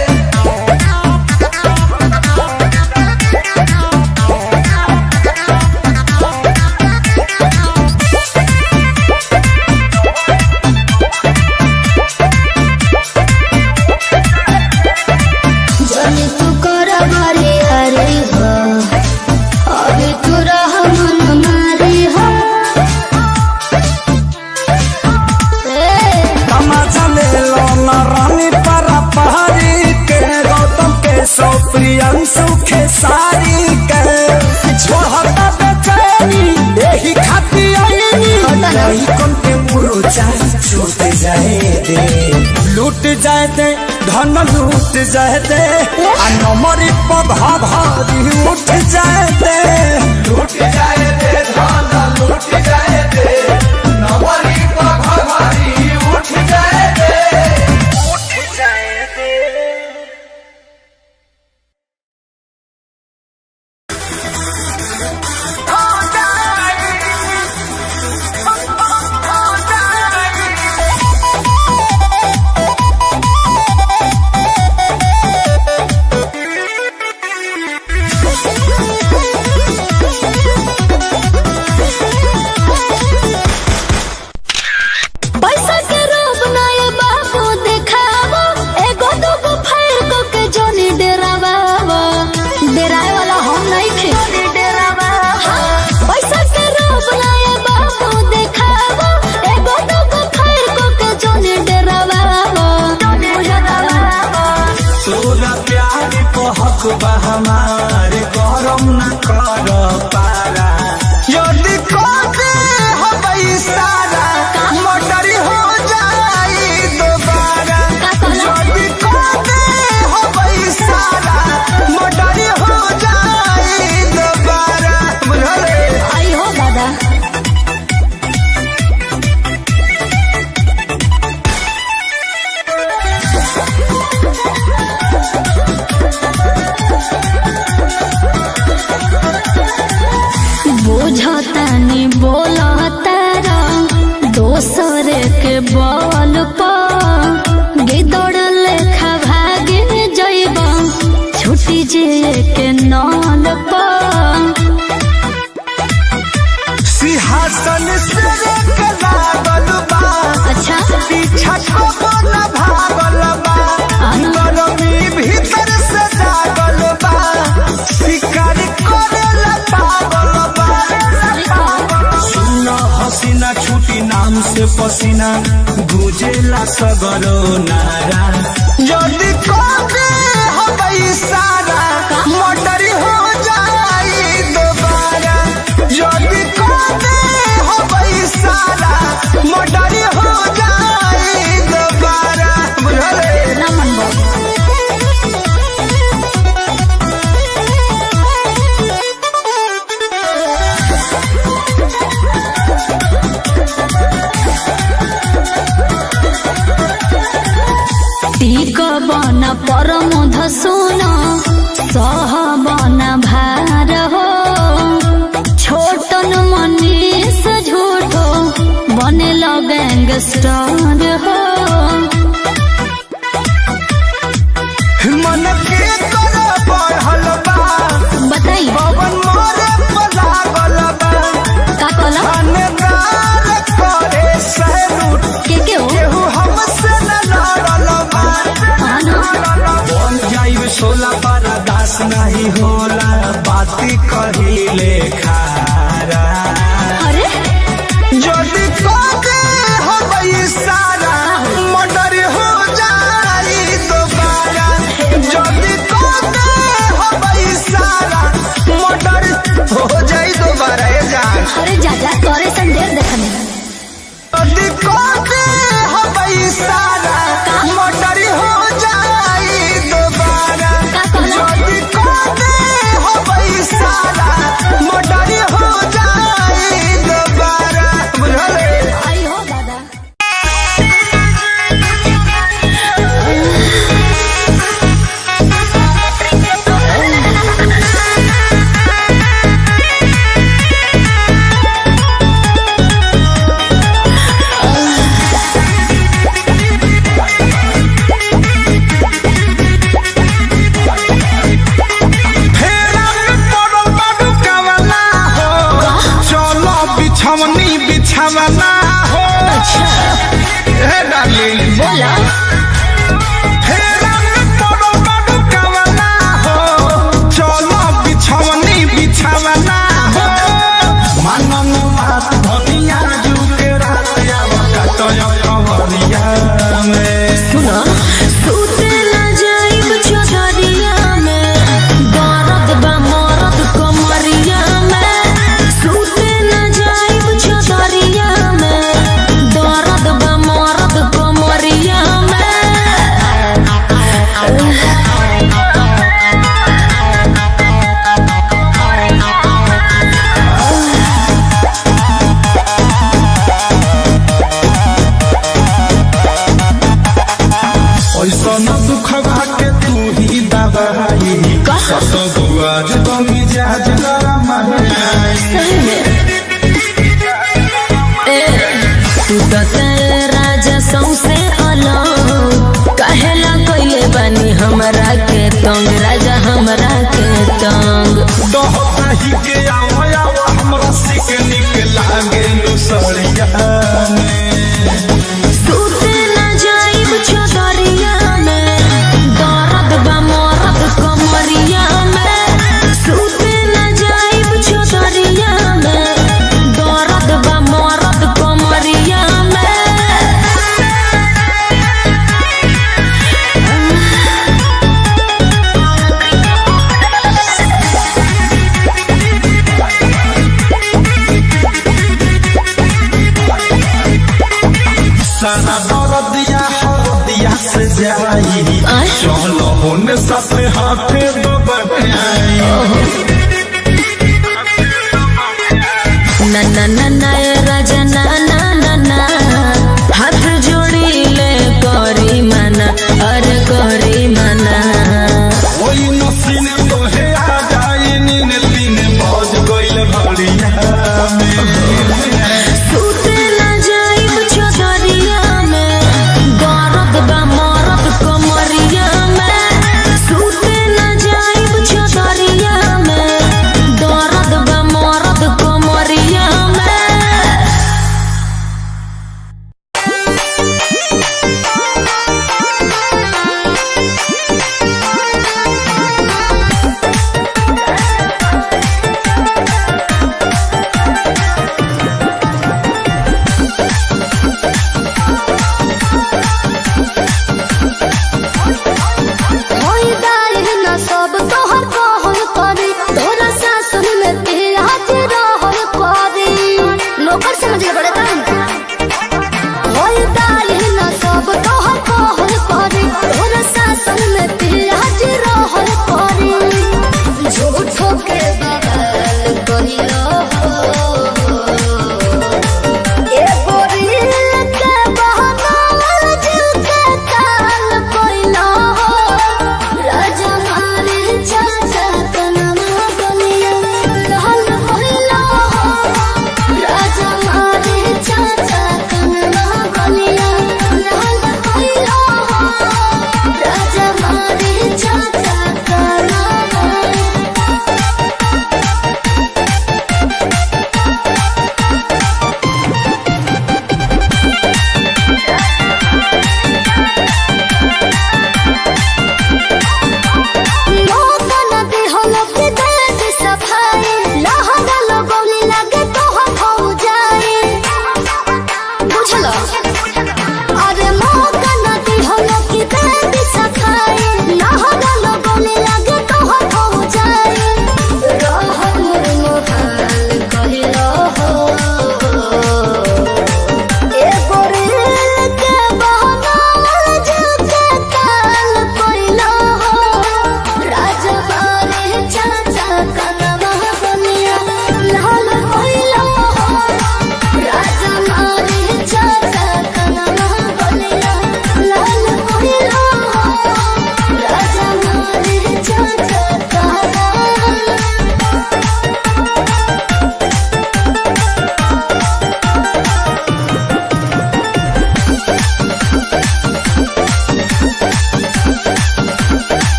जनी तू कर भरी हरी हो अभी तू रह मन मारी हो ए, तमाचा ले लो न रानी परा पहाड़ी के गौतम के सौ प्रियंशु के सारी के छोड़ता बेचैनी यही खाती आईनी नहीं कौन के मुरुचा छूट जाए दे लूट जाए दे धन लूट जाए दे आ नमरी पधा भारी उठ जाए दे लूट जाए दे धन लूट जाए दे नमरी पधा भारी उठ जाए दे उठ जाए दे ओ तानी बोलतारा दोसर के बल पर गिदड़ लेखा भागे जइब छुटी जे के नल पर सिंहासन से एक लागल बा अच्छा पीछा को न भागल बा गरमी भीतर से जागल बा शिकार करेला पागल बा सुना हसीना छुटी नाम से पसीना गुजेला सगरो नारा जल्दी कबे हबई सारा मोटर हो जाई दोबारा जल्दी कबे हबई सारा मोटर हो जाई दोबारा बुझले ना मन टीक बन परमोध सुन सह बन भार हो छोटन मनीष झूठो बने गैंगस्टर हो मन के कर बढ़ल बा बताई पवन मोरे पलागल बा का कहला थानेदार करे सैलूट के के हो केहू हमसे न लड़ल बा हाँ ना बन जाइब सोला पर दास नहीं होला बाती कहिले खारा अरे जल्दी कके हबई सारा मर्डर हो जाई दोबारा जल्दी कके हबई सारा मर्डर हो जाई दोबारा ए जान अरे जा जा तोरे संदेश देखने जल्दी कके हबई सारा मर्डर हो जाई दोबारा का कहला जल्दी कके हबई सारा मर्डर हो जाई दोबारा बुझले आई हो दादा फेरा में पड़ल बाडू कवला हो चलो बिछवनी बिछवना हो हे डार्लिंग बोला फेरा में पड़ल बाडू कवला हो चलो बिछवनी बिछवना हो मनन बात धनिया जुके रात आवा कटय कवरिया में सुना सूते ना जाइब चौधरिया में दर्द बा मरद कमरिया में सूते ना जाइब चौधरिया में दर्द बा मरद कमरिया में ऐसा न दुख के तू ही दबाई सत बुआज तो मिजाज गरम ए, तू तो तेरे राजा सौसे अलग कहेला कोइले बानी हमरा के तंग राजा हमरा के तंग दोहता ही के आओ आओ हमरा सिक निक लागे नु सड़िया सूते ना जाइब चौधरिया में दर्द बा मरद कमरिया में सूते ना जाइब चौधरिया में दर्द बा मरद कमरिया में सारा दर्दिया हरदिया से जाई आय? चलो होने साथे हाथे दबाई ना ना ना ना ए राजा ना ना ना ना हाथ जोड़ी ले करी मना अरे करी मना ओई नसीने तो हे आ जाई नीने तीने बज गइल भड़िया में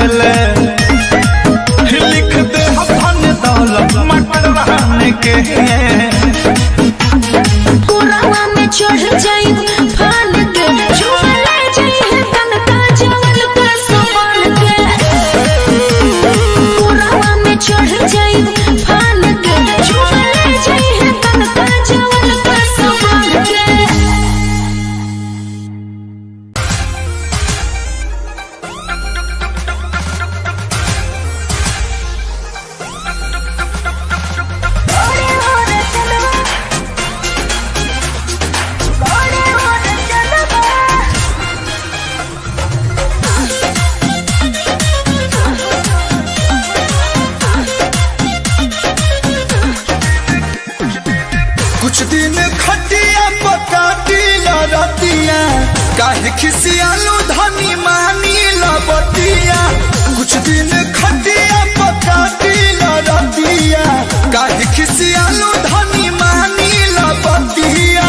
ले लिख दे अपन दौलत मटर रहने के कोरावा में चढ़ जाई फान के झूले जाई तन का जवन का समान के कोरावा में चढ़ जाई फान के झूले जाई तन का जवन का समान के कुछ दिन खटिया पकाटी लड़तिया काहे खिसियालू धनी मानी लबतिया कुछ दिन खटिया पकाटी लड़तिया काहे खिसियालू धनी मानी लबतिया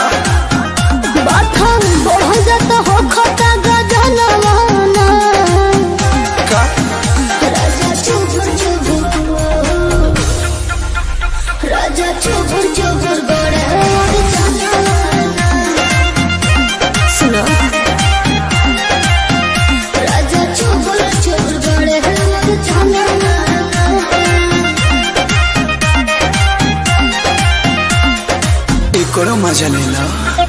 बाथम बढ़ जात हो खता गजनवाना का राजा चुबुर चुबुर राजा चुबुर चुबुर बड़े और जनाना सुनो राजा चुबुर चुबुर बड़े और जनाना एकरो मजा लेला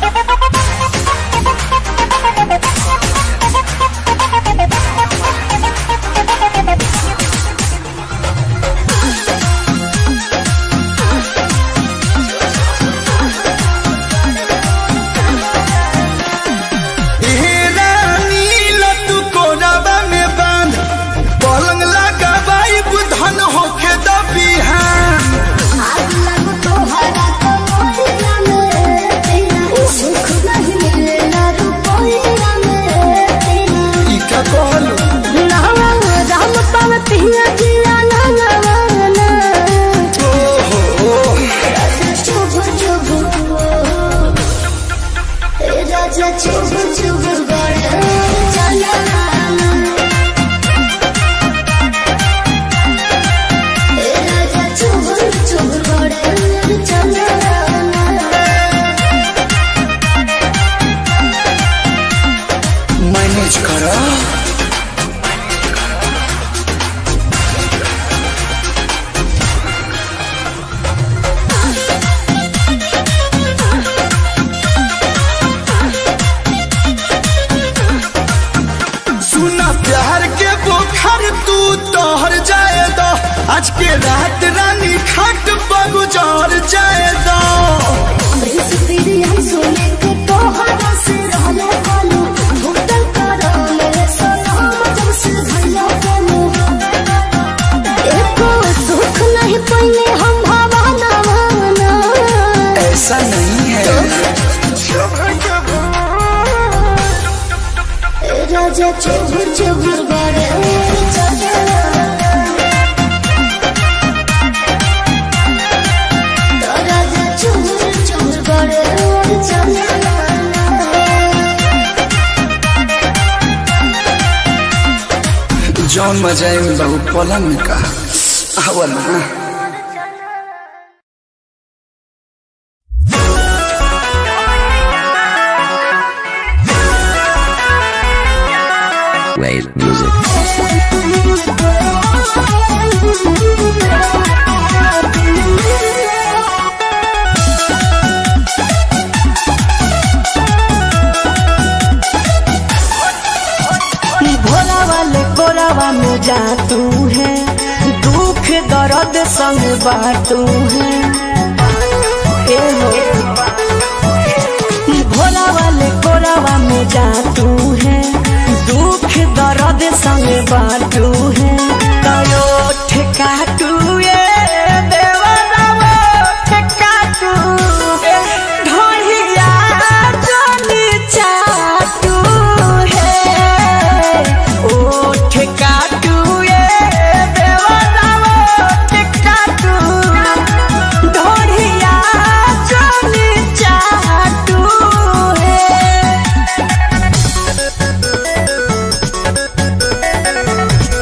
पलंग लगा बाई बुधन होके दबिहान आग लग तोहरा तो मोहिया में तेरा सुख नहीं मिलेला रुपया में तेरा ई का कहलू नावा राम पावतिया जिया नावाना राजा चुबुर चुबुर ए राजा चुबुर चुबुर बड़े जनाना ए राजा चुबुर चुबुर बड़े जनाना मैनेज करा सुना प्यार के बोखर तू तोहर जाए दो आज के रात रानी खाट पर गुजार जाए दो प्रिंस प्रियम सोने के तोहरा से रहले कालू भुगतल करो मेरे सलाम जब से भैया कालू एको सुख नहीं पइले हम भावना वाना ऐसा नहीं है ए राजा चुबुर चुबुर बड़े चला राजा चुबुर चुबुर बड़े चला जौन मजा है बहु पलंग में का आवला Wave music. भोला वाले कोरावा में जा तू है दुख दर्द संग बाटू है ए हो भोला वाले कोरावा में जा तू है दुख दर्द संग बाटू है कयो ठेकाटू ये देवरावा ठेकाटू ढोलिया जोनी चाटू है ओ ठेकाटू ये देवरावा ठेकाटू ढोलिया जोनी चाटू है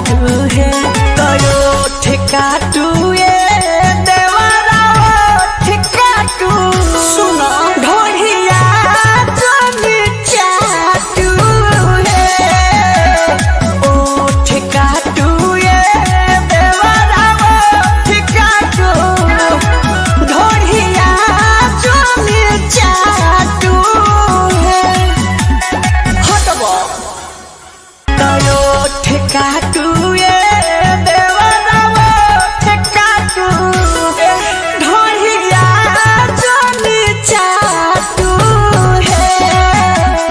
काटू है तयो ठेकाटू ये देवरा ठेकाटू सुनो ढोढ़िया जमी चाटू है ओ ठेकाटू ये देवरा ठेकाटू ढोढ़िया जमी चाटू है हटबो तयो ठेकाटू ये देवरावो ठेकाटू ढोहिया जनी चाटू है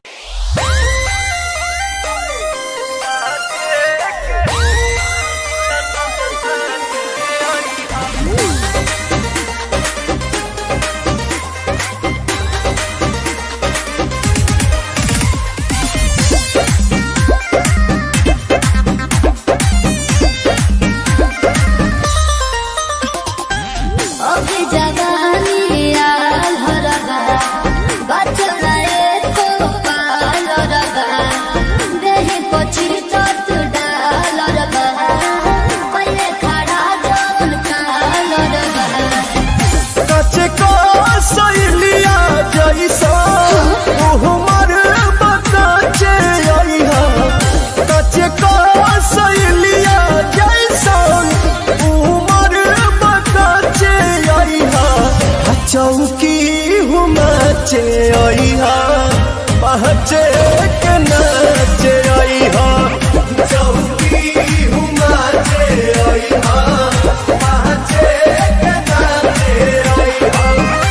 अभी जवानी आल हो रबा बचना एको पाल रबा देहि पछी तत डाल रबा पहिले खड़ा जवन काल रबा कचे को सैलिया जैसा उहमर बकाचे आइहा कचे को सैलिया जैसा उहमर बकाचे आइहा चौकी हुमाचे आइहा पहचे के नाचे आइहा चौकी हुमाचे आइहा पहचे के नाचे आइहा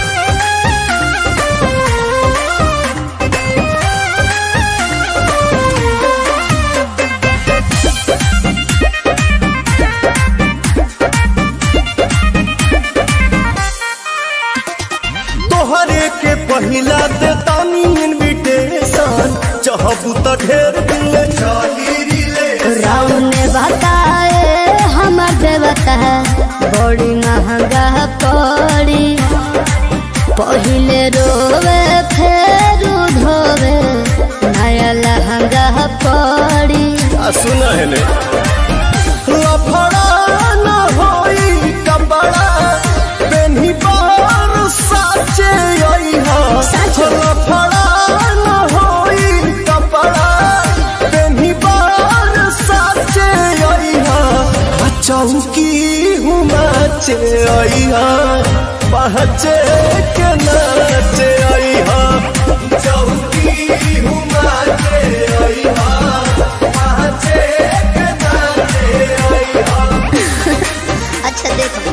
तोहरे के पहिला दे तानी इनविटेशन चाहबू त ढेर दिल चाही रिले राम ने बताए हमर देवता बड़ी महंगा पड़ी पहिले रोवे फेर धोवे नया लहंगा पड़ी आ सुना है ने लफड़ा न होई कपड़ा पेन्ही बार साचे आई हा लफड़ा न होई कपड़ा पेन्ही बार साचे आई हा चौकी हुमाचे आई हा पहचे के नाचे आई हा चौकी हुमाचे आई हा पहचे के नाचे आई हा अच्छा देखो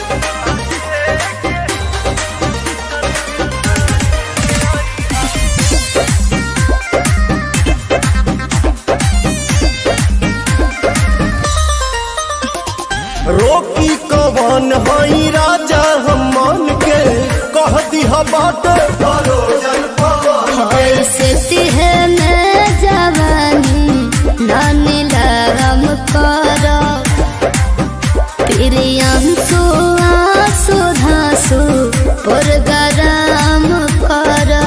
रोकी कवन हई राजा हम मन के कह दिहा बाटे परोजन पवन ऐसे तिहे में जवानी नानी लगम करो प्रियंसु आंसू धांसु पुरगराम करो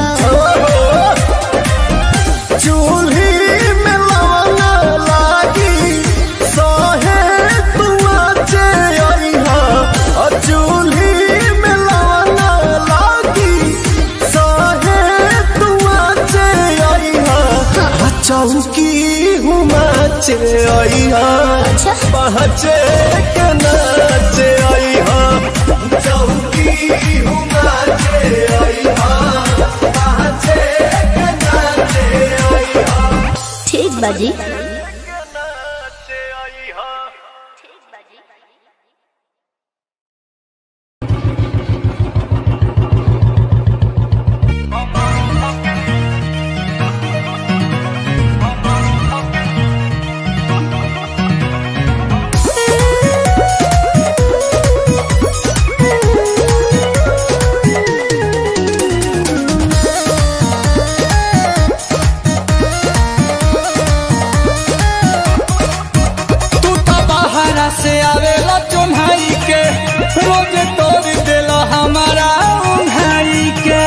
चूल्ही में लवना लागी सहे तुआचे अइहा अ चूल्ही में लवना लागी सहे तुआचे अइहा अ चौकी हुमाचे अइहा पहचे के नाचे अइहा चौकी हुमाचे अइहा पहचे के नाचे अइहा ठीक बाजी तू तो बाहरा से आवेला चुन्हाई के रोज तोड़ देला हमारा उन्हाई के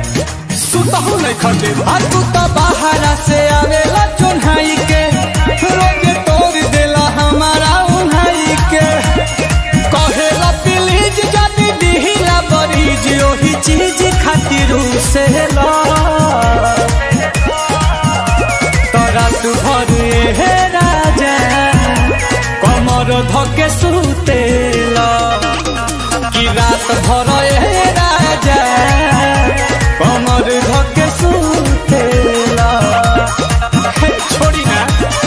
सुतहु नहीं खटे आ तू तो बाहरा से आवेला चुन्हाई के चूसेला तोरा तू भर हे राजा कमर धके सुतेला कि रात भर हे राजा कमर धके सुतेला हे, छोड़ी ना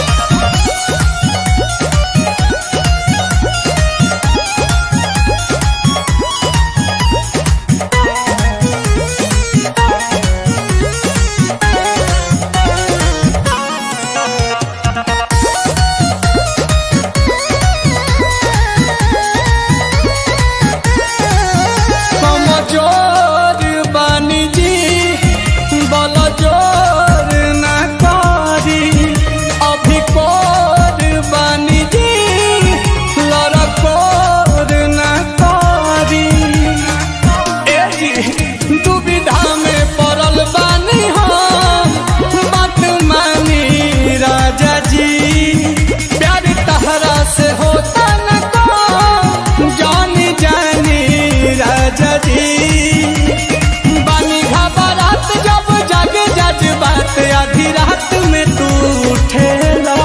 कमजोर बानी जी बल जोर न करी अभी कोर बानी जी लड़कोर न करी ए जी दुविधा में पड़ल बानी हम बात मानी राजा जी प्यार तहरा से होता न को जानी जानी राजा जी बानी घबरात जब जग जज बात आधी रात में तू उठेला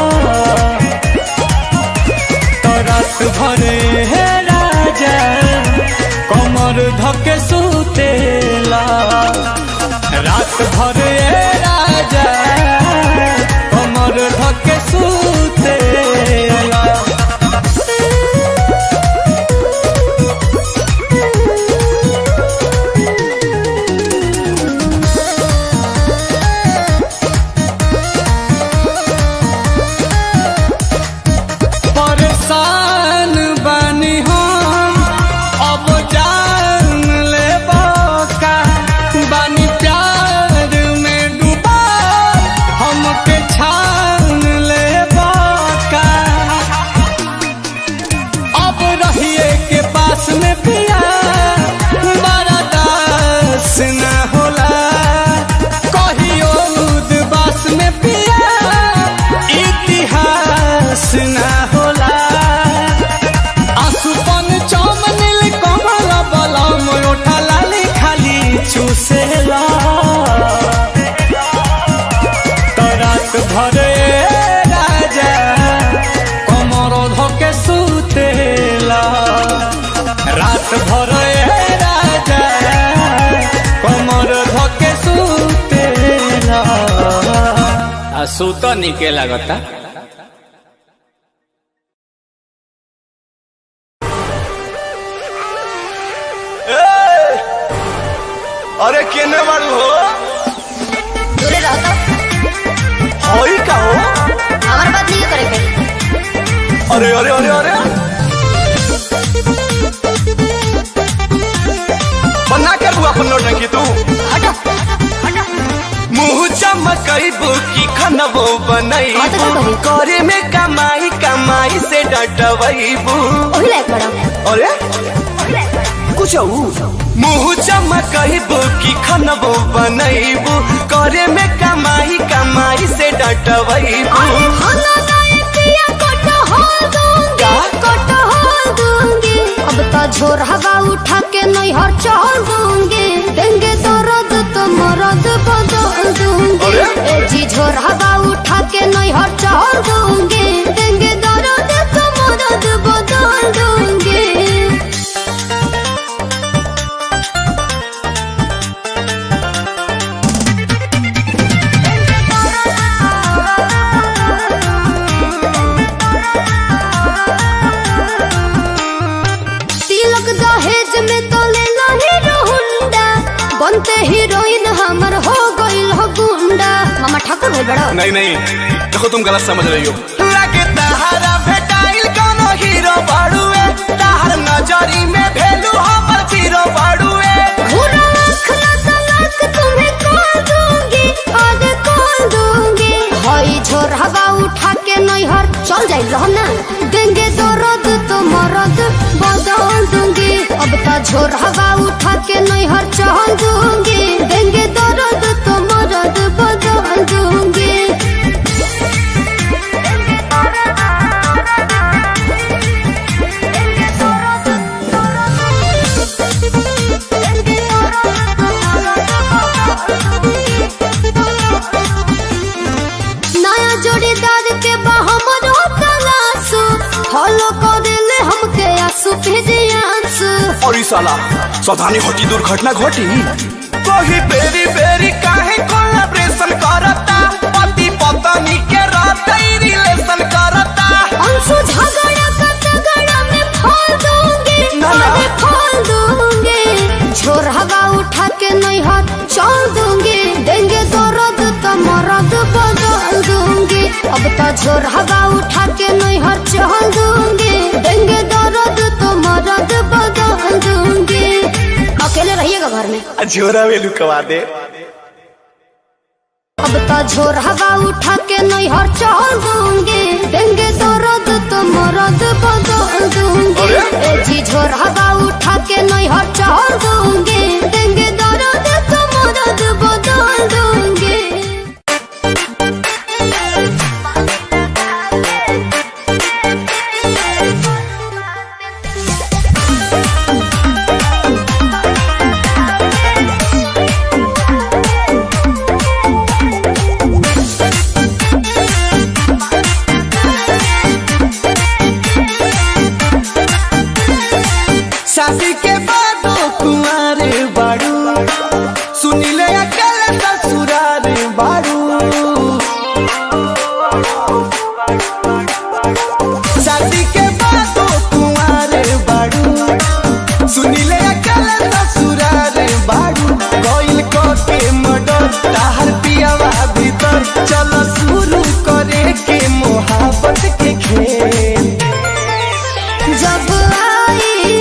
तो रात भरे हे राजा कमर धके सुतेला रात भरे हे राजा कमर धके सुतेला परेशान बानी हम अब जान ले का बानी प्यार में डूबा हमके छान ले का अब रहिए के पास में पिया बड़ा दास न होला कहियो उदबास में पिया इतिहास न होला आसुपन चम नील कमल बलम ओठा लाली खाली चूसेला तो रात भरे राजा कमर धके सुतेला रात भरे राजा कमर धके सुतेला आ सुत निके लागता अरे केने बारू हो दूरे रहो तो होई का हो हमारे बात नहीं करे के अरे अरे अरे अरे बना कर बुआ अपन नौटंकी तू हटो हटो मुंह चमकैबू की खनबो हाँ तो बनैबू क्या करी? करे में कमाई कमाई से डटबैबू वही लायक बड़ा अरे कुछ मुंह चमकैबू की खनबो बनैबू करे में कमाई कमाई से डटबैबू खाना गायकिया कटहल दूंगी का? कटहल दूंगी अब तो झोर हवा उठा के नैहर चल दूंगी देंगे दर्द तो मरद बदल दूंगी अरे? ए जी झोर हवा उठा के नैहर चल दूंगी देंगे दर्द तो मरद बदल दूंगी तिलक दहेज में तो लेना हीरो हुंडा बनते हीरोइन हमर हो गइल हो गुंडा मामा ठाकुर भइल बड़ा नहीं नहीं देखो तुम गलत समझ रही हो लगे तहारा भेटाइल कोनो हीरो बाड़ुए तहार नजरी में भेलू हमर हीरो बाड़ुए घूरा आँख ना तलाक तुम्हें कॉल दूंगी आगे कॉल दूंगी हई झोर हवा उठा के नैहर चल जाइल रहो ना देंगे दर्द तो मरद बदल दूंगी अब तो झोर हवा उठा के नैहर चल दूंगी देंगे दर्द तो मरद बदल दूंगी फॉलो कर ले हमके आंसू फिजियांसु और ई साला सावधानी घटी दुर्घटना घटी कोही बेरी बेरी काहे कोलैबोरेशन करता पति पत्नी के रहते रिलेशन करता अंशु झगड़ा का झगड़ा में फोड़ दूंगी ना, ना। अरे फोड़ दूंगी छोर हवा उठा के नहीं हाथ चल दूंगी देंगे तो रद तो मरद बदल दूंगी अब तो छोर हवा उठा के नहीं हाथ चल दूंगी देंगे तो रद तो मरद बदल दूंगी अकेले रहिएगा घर में झोरा वेलू कवा दे अब तो झोर हवा उठा के नहीं हर चल दूंगी देंगे तो रद तो मरद बदल दूंगी अरे? ए जी झोर हवा उठा के नहीं हर चल दूंगी देंगे तो रद तो मरद बदल दूंगी शादी के बाद कुंवारे बाड़ू सुनिले अकल ससुरार बाड़ू शादी के बाद कुंवारे बाड़ू सुनिले अकल ससुरार बाड़ू कोइल को के मडर ताहर पियावा भीतर चलो शुरू करे के मोहब्बत के खेल जब आई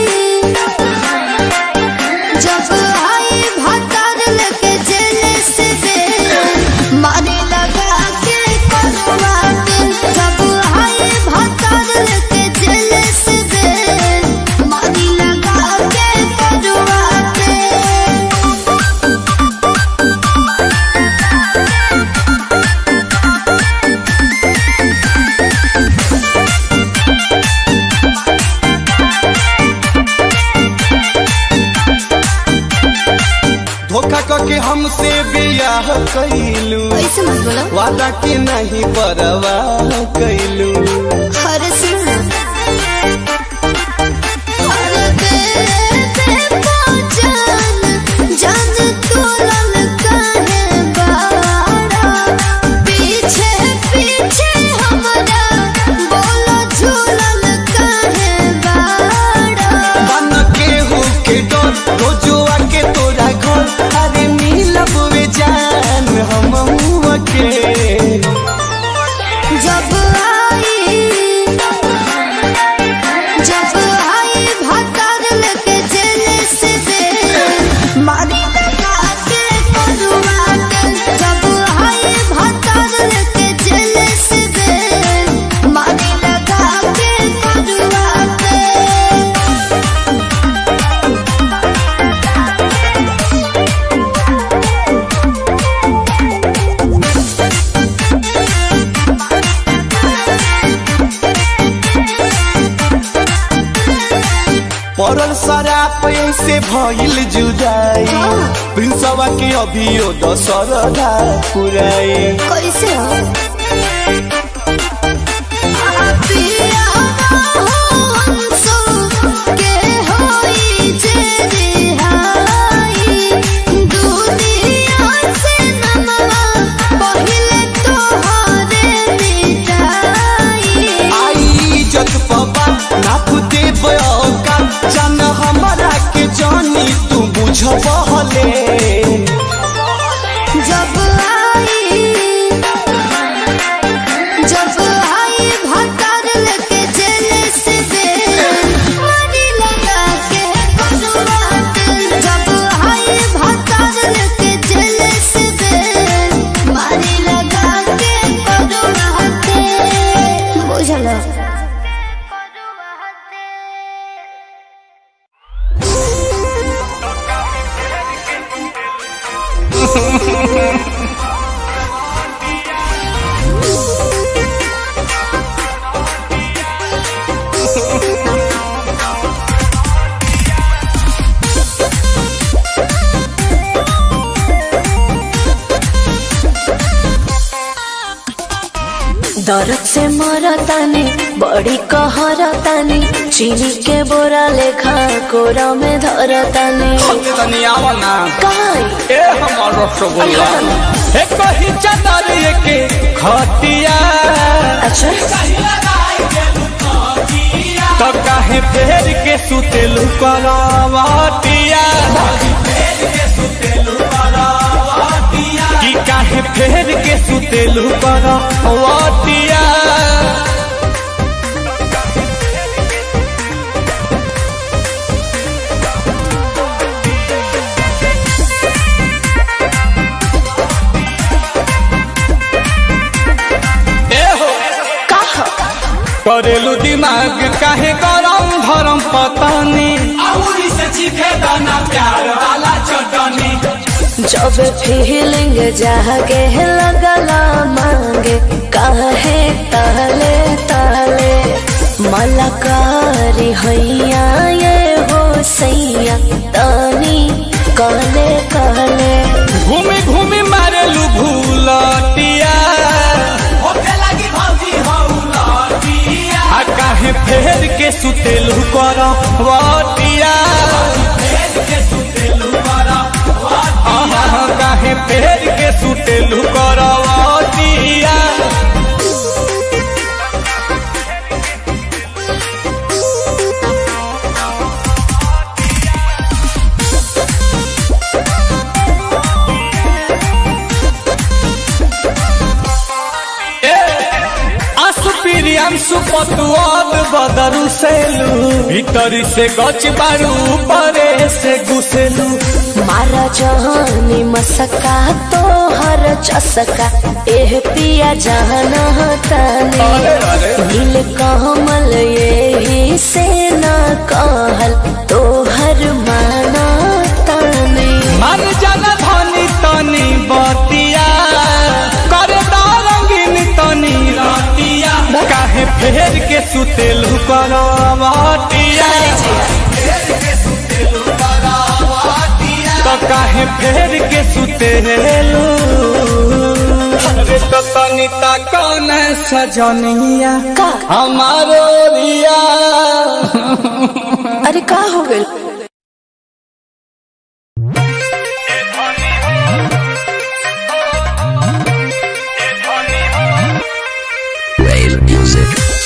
जब आई भतर लेके जेल से बेल मारे लगा के करवाट जब आई भतर लेके जेल से बेल मारे लगा के करवाट धोखा करके हमसे बियाह कैलू ऐसे मत बोलो वादा के नहीं परवाह कैलू हर सुन हर दे दे पहचान जान तोलन काहे बाड़ा पीछे पीछे हमरा बोलो झूलन काहे बाड़ा बन के हो के डर रोजो आके तोरा घर अरे मिलब वे जान हम के जब आई जब आई भतर लेके जेल से बेल मारी लगा के करवाट जब आई भतर लेके जेल से बेल मारी लगा के करवाट पड़ल शराब से भइल जुदाई प्रिंसवा के अभियो दशरदा पुराई कैसे हो पिया हमसो के होई जे रिहाई दुनिया से नमवा पहिले तोहरे मिटाई आई इज्जत पबा नाप दे बका जान हमारा के जानी तू बुझबहले जब आई जब आई भतर लेके जेल से बेल मारी लगा के करवाट जब आई भतर लेके जेल से बेल मारी लगा के करवाट बुझलो दर्द से मरतानी बड़ी कहरतानी चीनी के बोरा लेखा कोरा में धरतानी तनी आवा ना काई ए हमर रसगुल्ला ए कही चादर के खटिया अच्छा तो काहे फेर के सुतेलु करवटिया कि काहे फेर के सुतेलु करवटिया ए हो कहा करेलू दिमाग काहे गरम धरम पतानी जब फीलिंग जागे लगला मांगे काहे ताले ताले मलकारी हैया ये हो सैया तानी कहले कहले घूमी घूमी मारेलू भूलटिया आ काहे फेर के सुतेलू करवटिया आहा, काहे फेर के सुतेलू करवटिया असुपिरियांशु पतुआब बदरू सेलू भीतरी से गच बारू परे से घुसेलू मारा जहानी मसका तो हर चसका एह पिया जाना ताने नील कमल यही से न कहल तो हर माना ताने मन जन धनी तनी बतिया कर रंगीन तनी रतिया काहे फेर के सुतेलू करवटिया तो काहे फेर के सुतेलू अरे तो तनी ता कौन सजनिया का हमारो रिया अरे का हो गइल Rave music.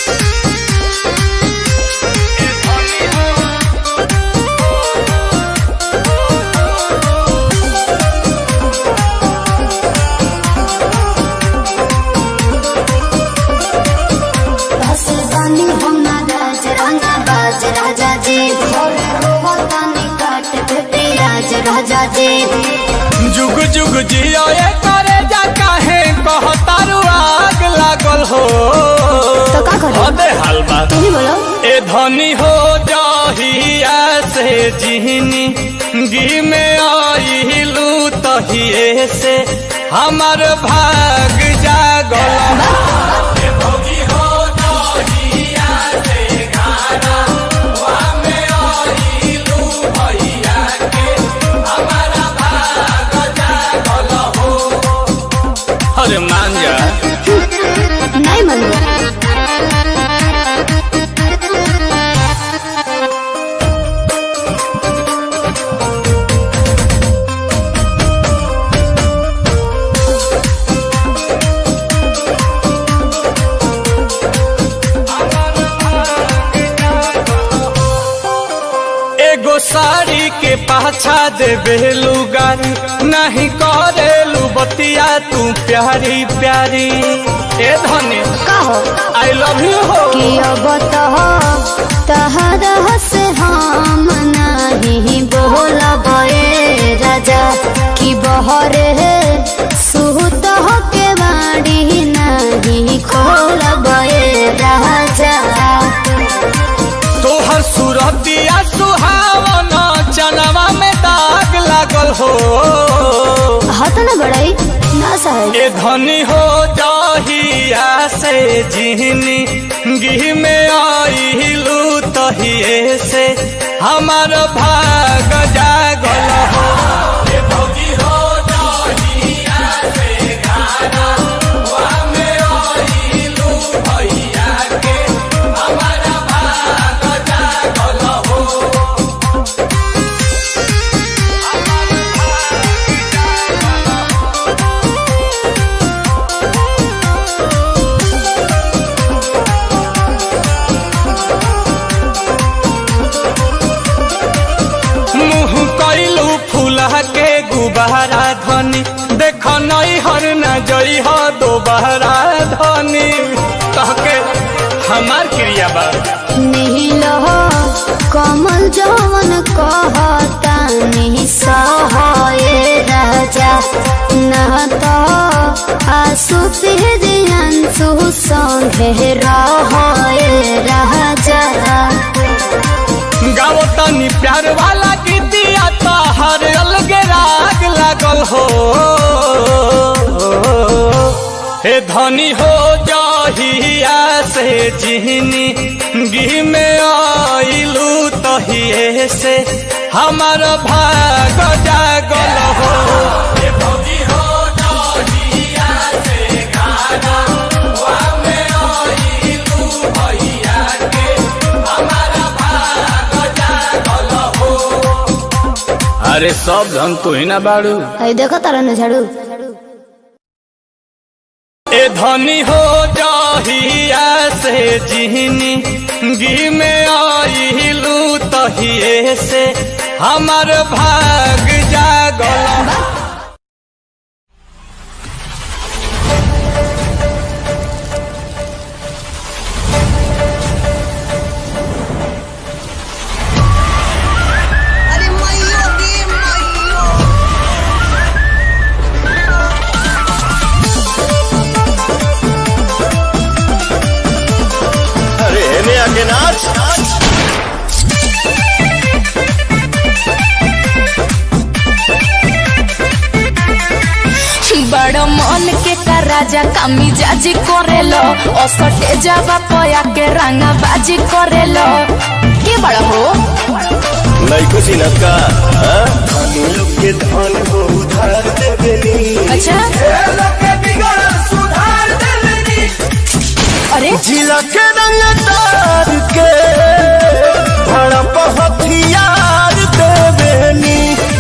बस बानी हम ना राज राजा बाज राजा जी भोरे रोवतानी काट पे राज राजा जी जुग जुग जियो ये करे जा काहे कहतारू आग लागल हो तो का करी? अबे हलवा तू ही बोलो ए धनी हो जाहिया से जिहनी गी में आइलू तहिए से हमर भाग जागल अरे मान जा नहीं मनो एगो साड़ी के पाछा देबे लुगारी नहीं करेलू बतिया तू प्यारी प्यारी ए धनी का हो आई लव यू हो कि अब तो तहरा से हम नहीं बोलब ए राजा कि बहरे सुत हो के बाड़ी नहीं खोलब ए राजा तोहर सूरतिया सुहावन चनवा में दाग लागल हो हत न बड़ाई ना साहेब ए धनी हो जाहिया से जिहनी गिह में आइलू तहिए से हमार भाग जागल हो दुबारा धनी देख नई हर न जई हो दोबारा धनी कहके हमार क्रिया बा नील कमल जवन कहता निसहाय राजा न तो आसु अंशु संगे रहय राजा गाओ तनी प्यार वाला गीतिया तो हर अलग राग लागल हो हे धनी हो जहिया से जिहनी गी में आइलू तहिए से हमार भाग जागल हो हे भौजी हो जहिया से गाना वा में आइलू भैया के हमारा भाग जागल हो अरे सब धन तू ही ना बाड़ू है देखो तारा न झाड़ू ए धनी हो जहिया से जिहनी गी में आइलू तहिए से हमार भाग जागल अरे हेने आके नाच बड़ मन के का राजा कामी जाजी करेलो असटे जावा पया के रंगा बाजी करेलो के बड़ा हो नहीं खुशी न का हाँ? धनी लोग के धन को उधार देवेनी अच्छा अरे जिला के रंगदार के भड़प हथियार देवेनी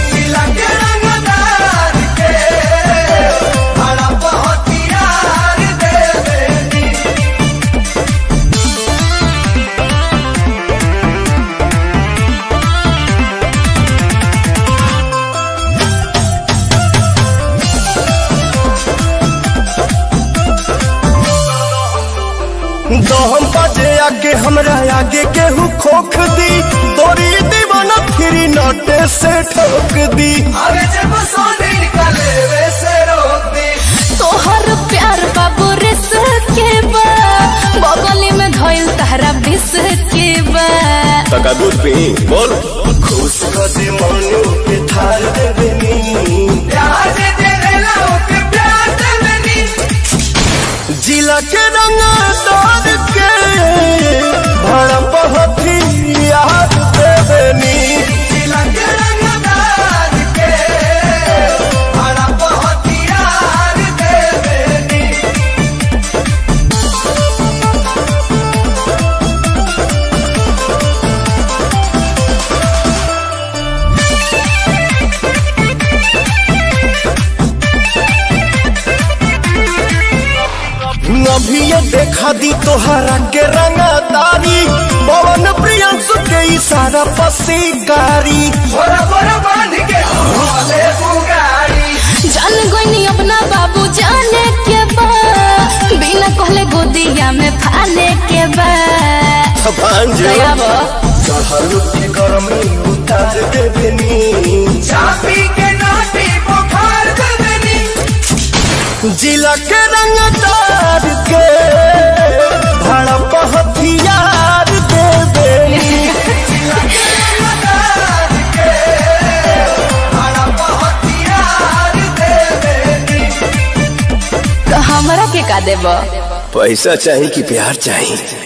दहम बाजे आगे हमरा आगे केहू खोख दी तोरी दीवाना फिरी नोटे से ठोक दी तोहर प्यार बाबू रिस के बा बगली में धइल तहरा बिस के बा तका दूध पी बोल खुश कर दे मनु के थार देवेनी जिला के रंगदार के भड़प हथियार देवेनी अभी ये देखा दी तोहरा के रंगदारी पवन प्रियंसु के इशारा पसीकारी जान गोइनी अपना बाबू जाने के बा बिना कहले गोदिया में फाने के बा भांजो दयाबो चढ़ल के गरमी उतार देवेनी चापी के नाटी बुखार देवेनी जिला के रंगदार के भड़प हथियार देवेनी तो हमरा के का देबो पैसा चाहिए कि प्यार चाहिए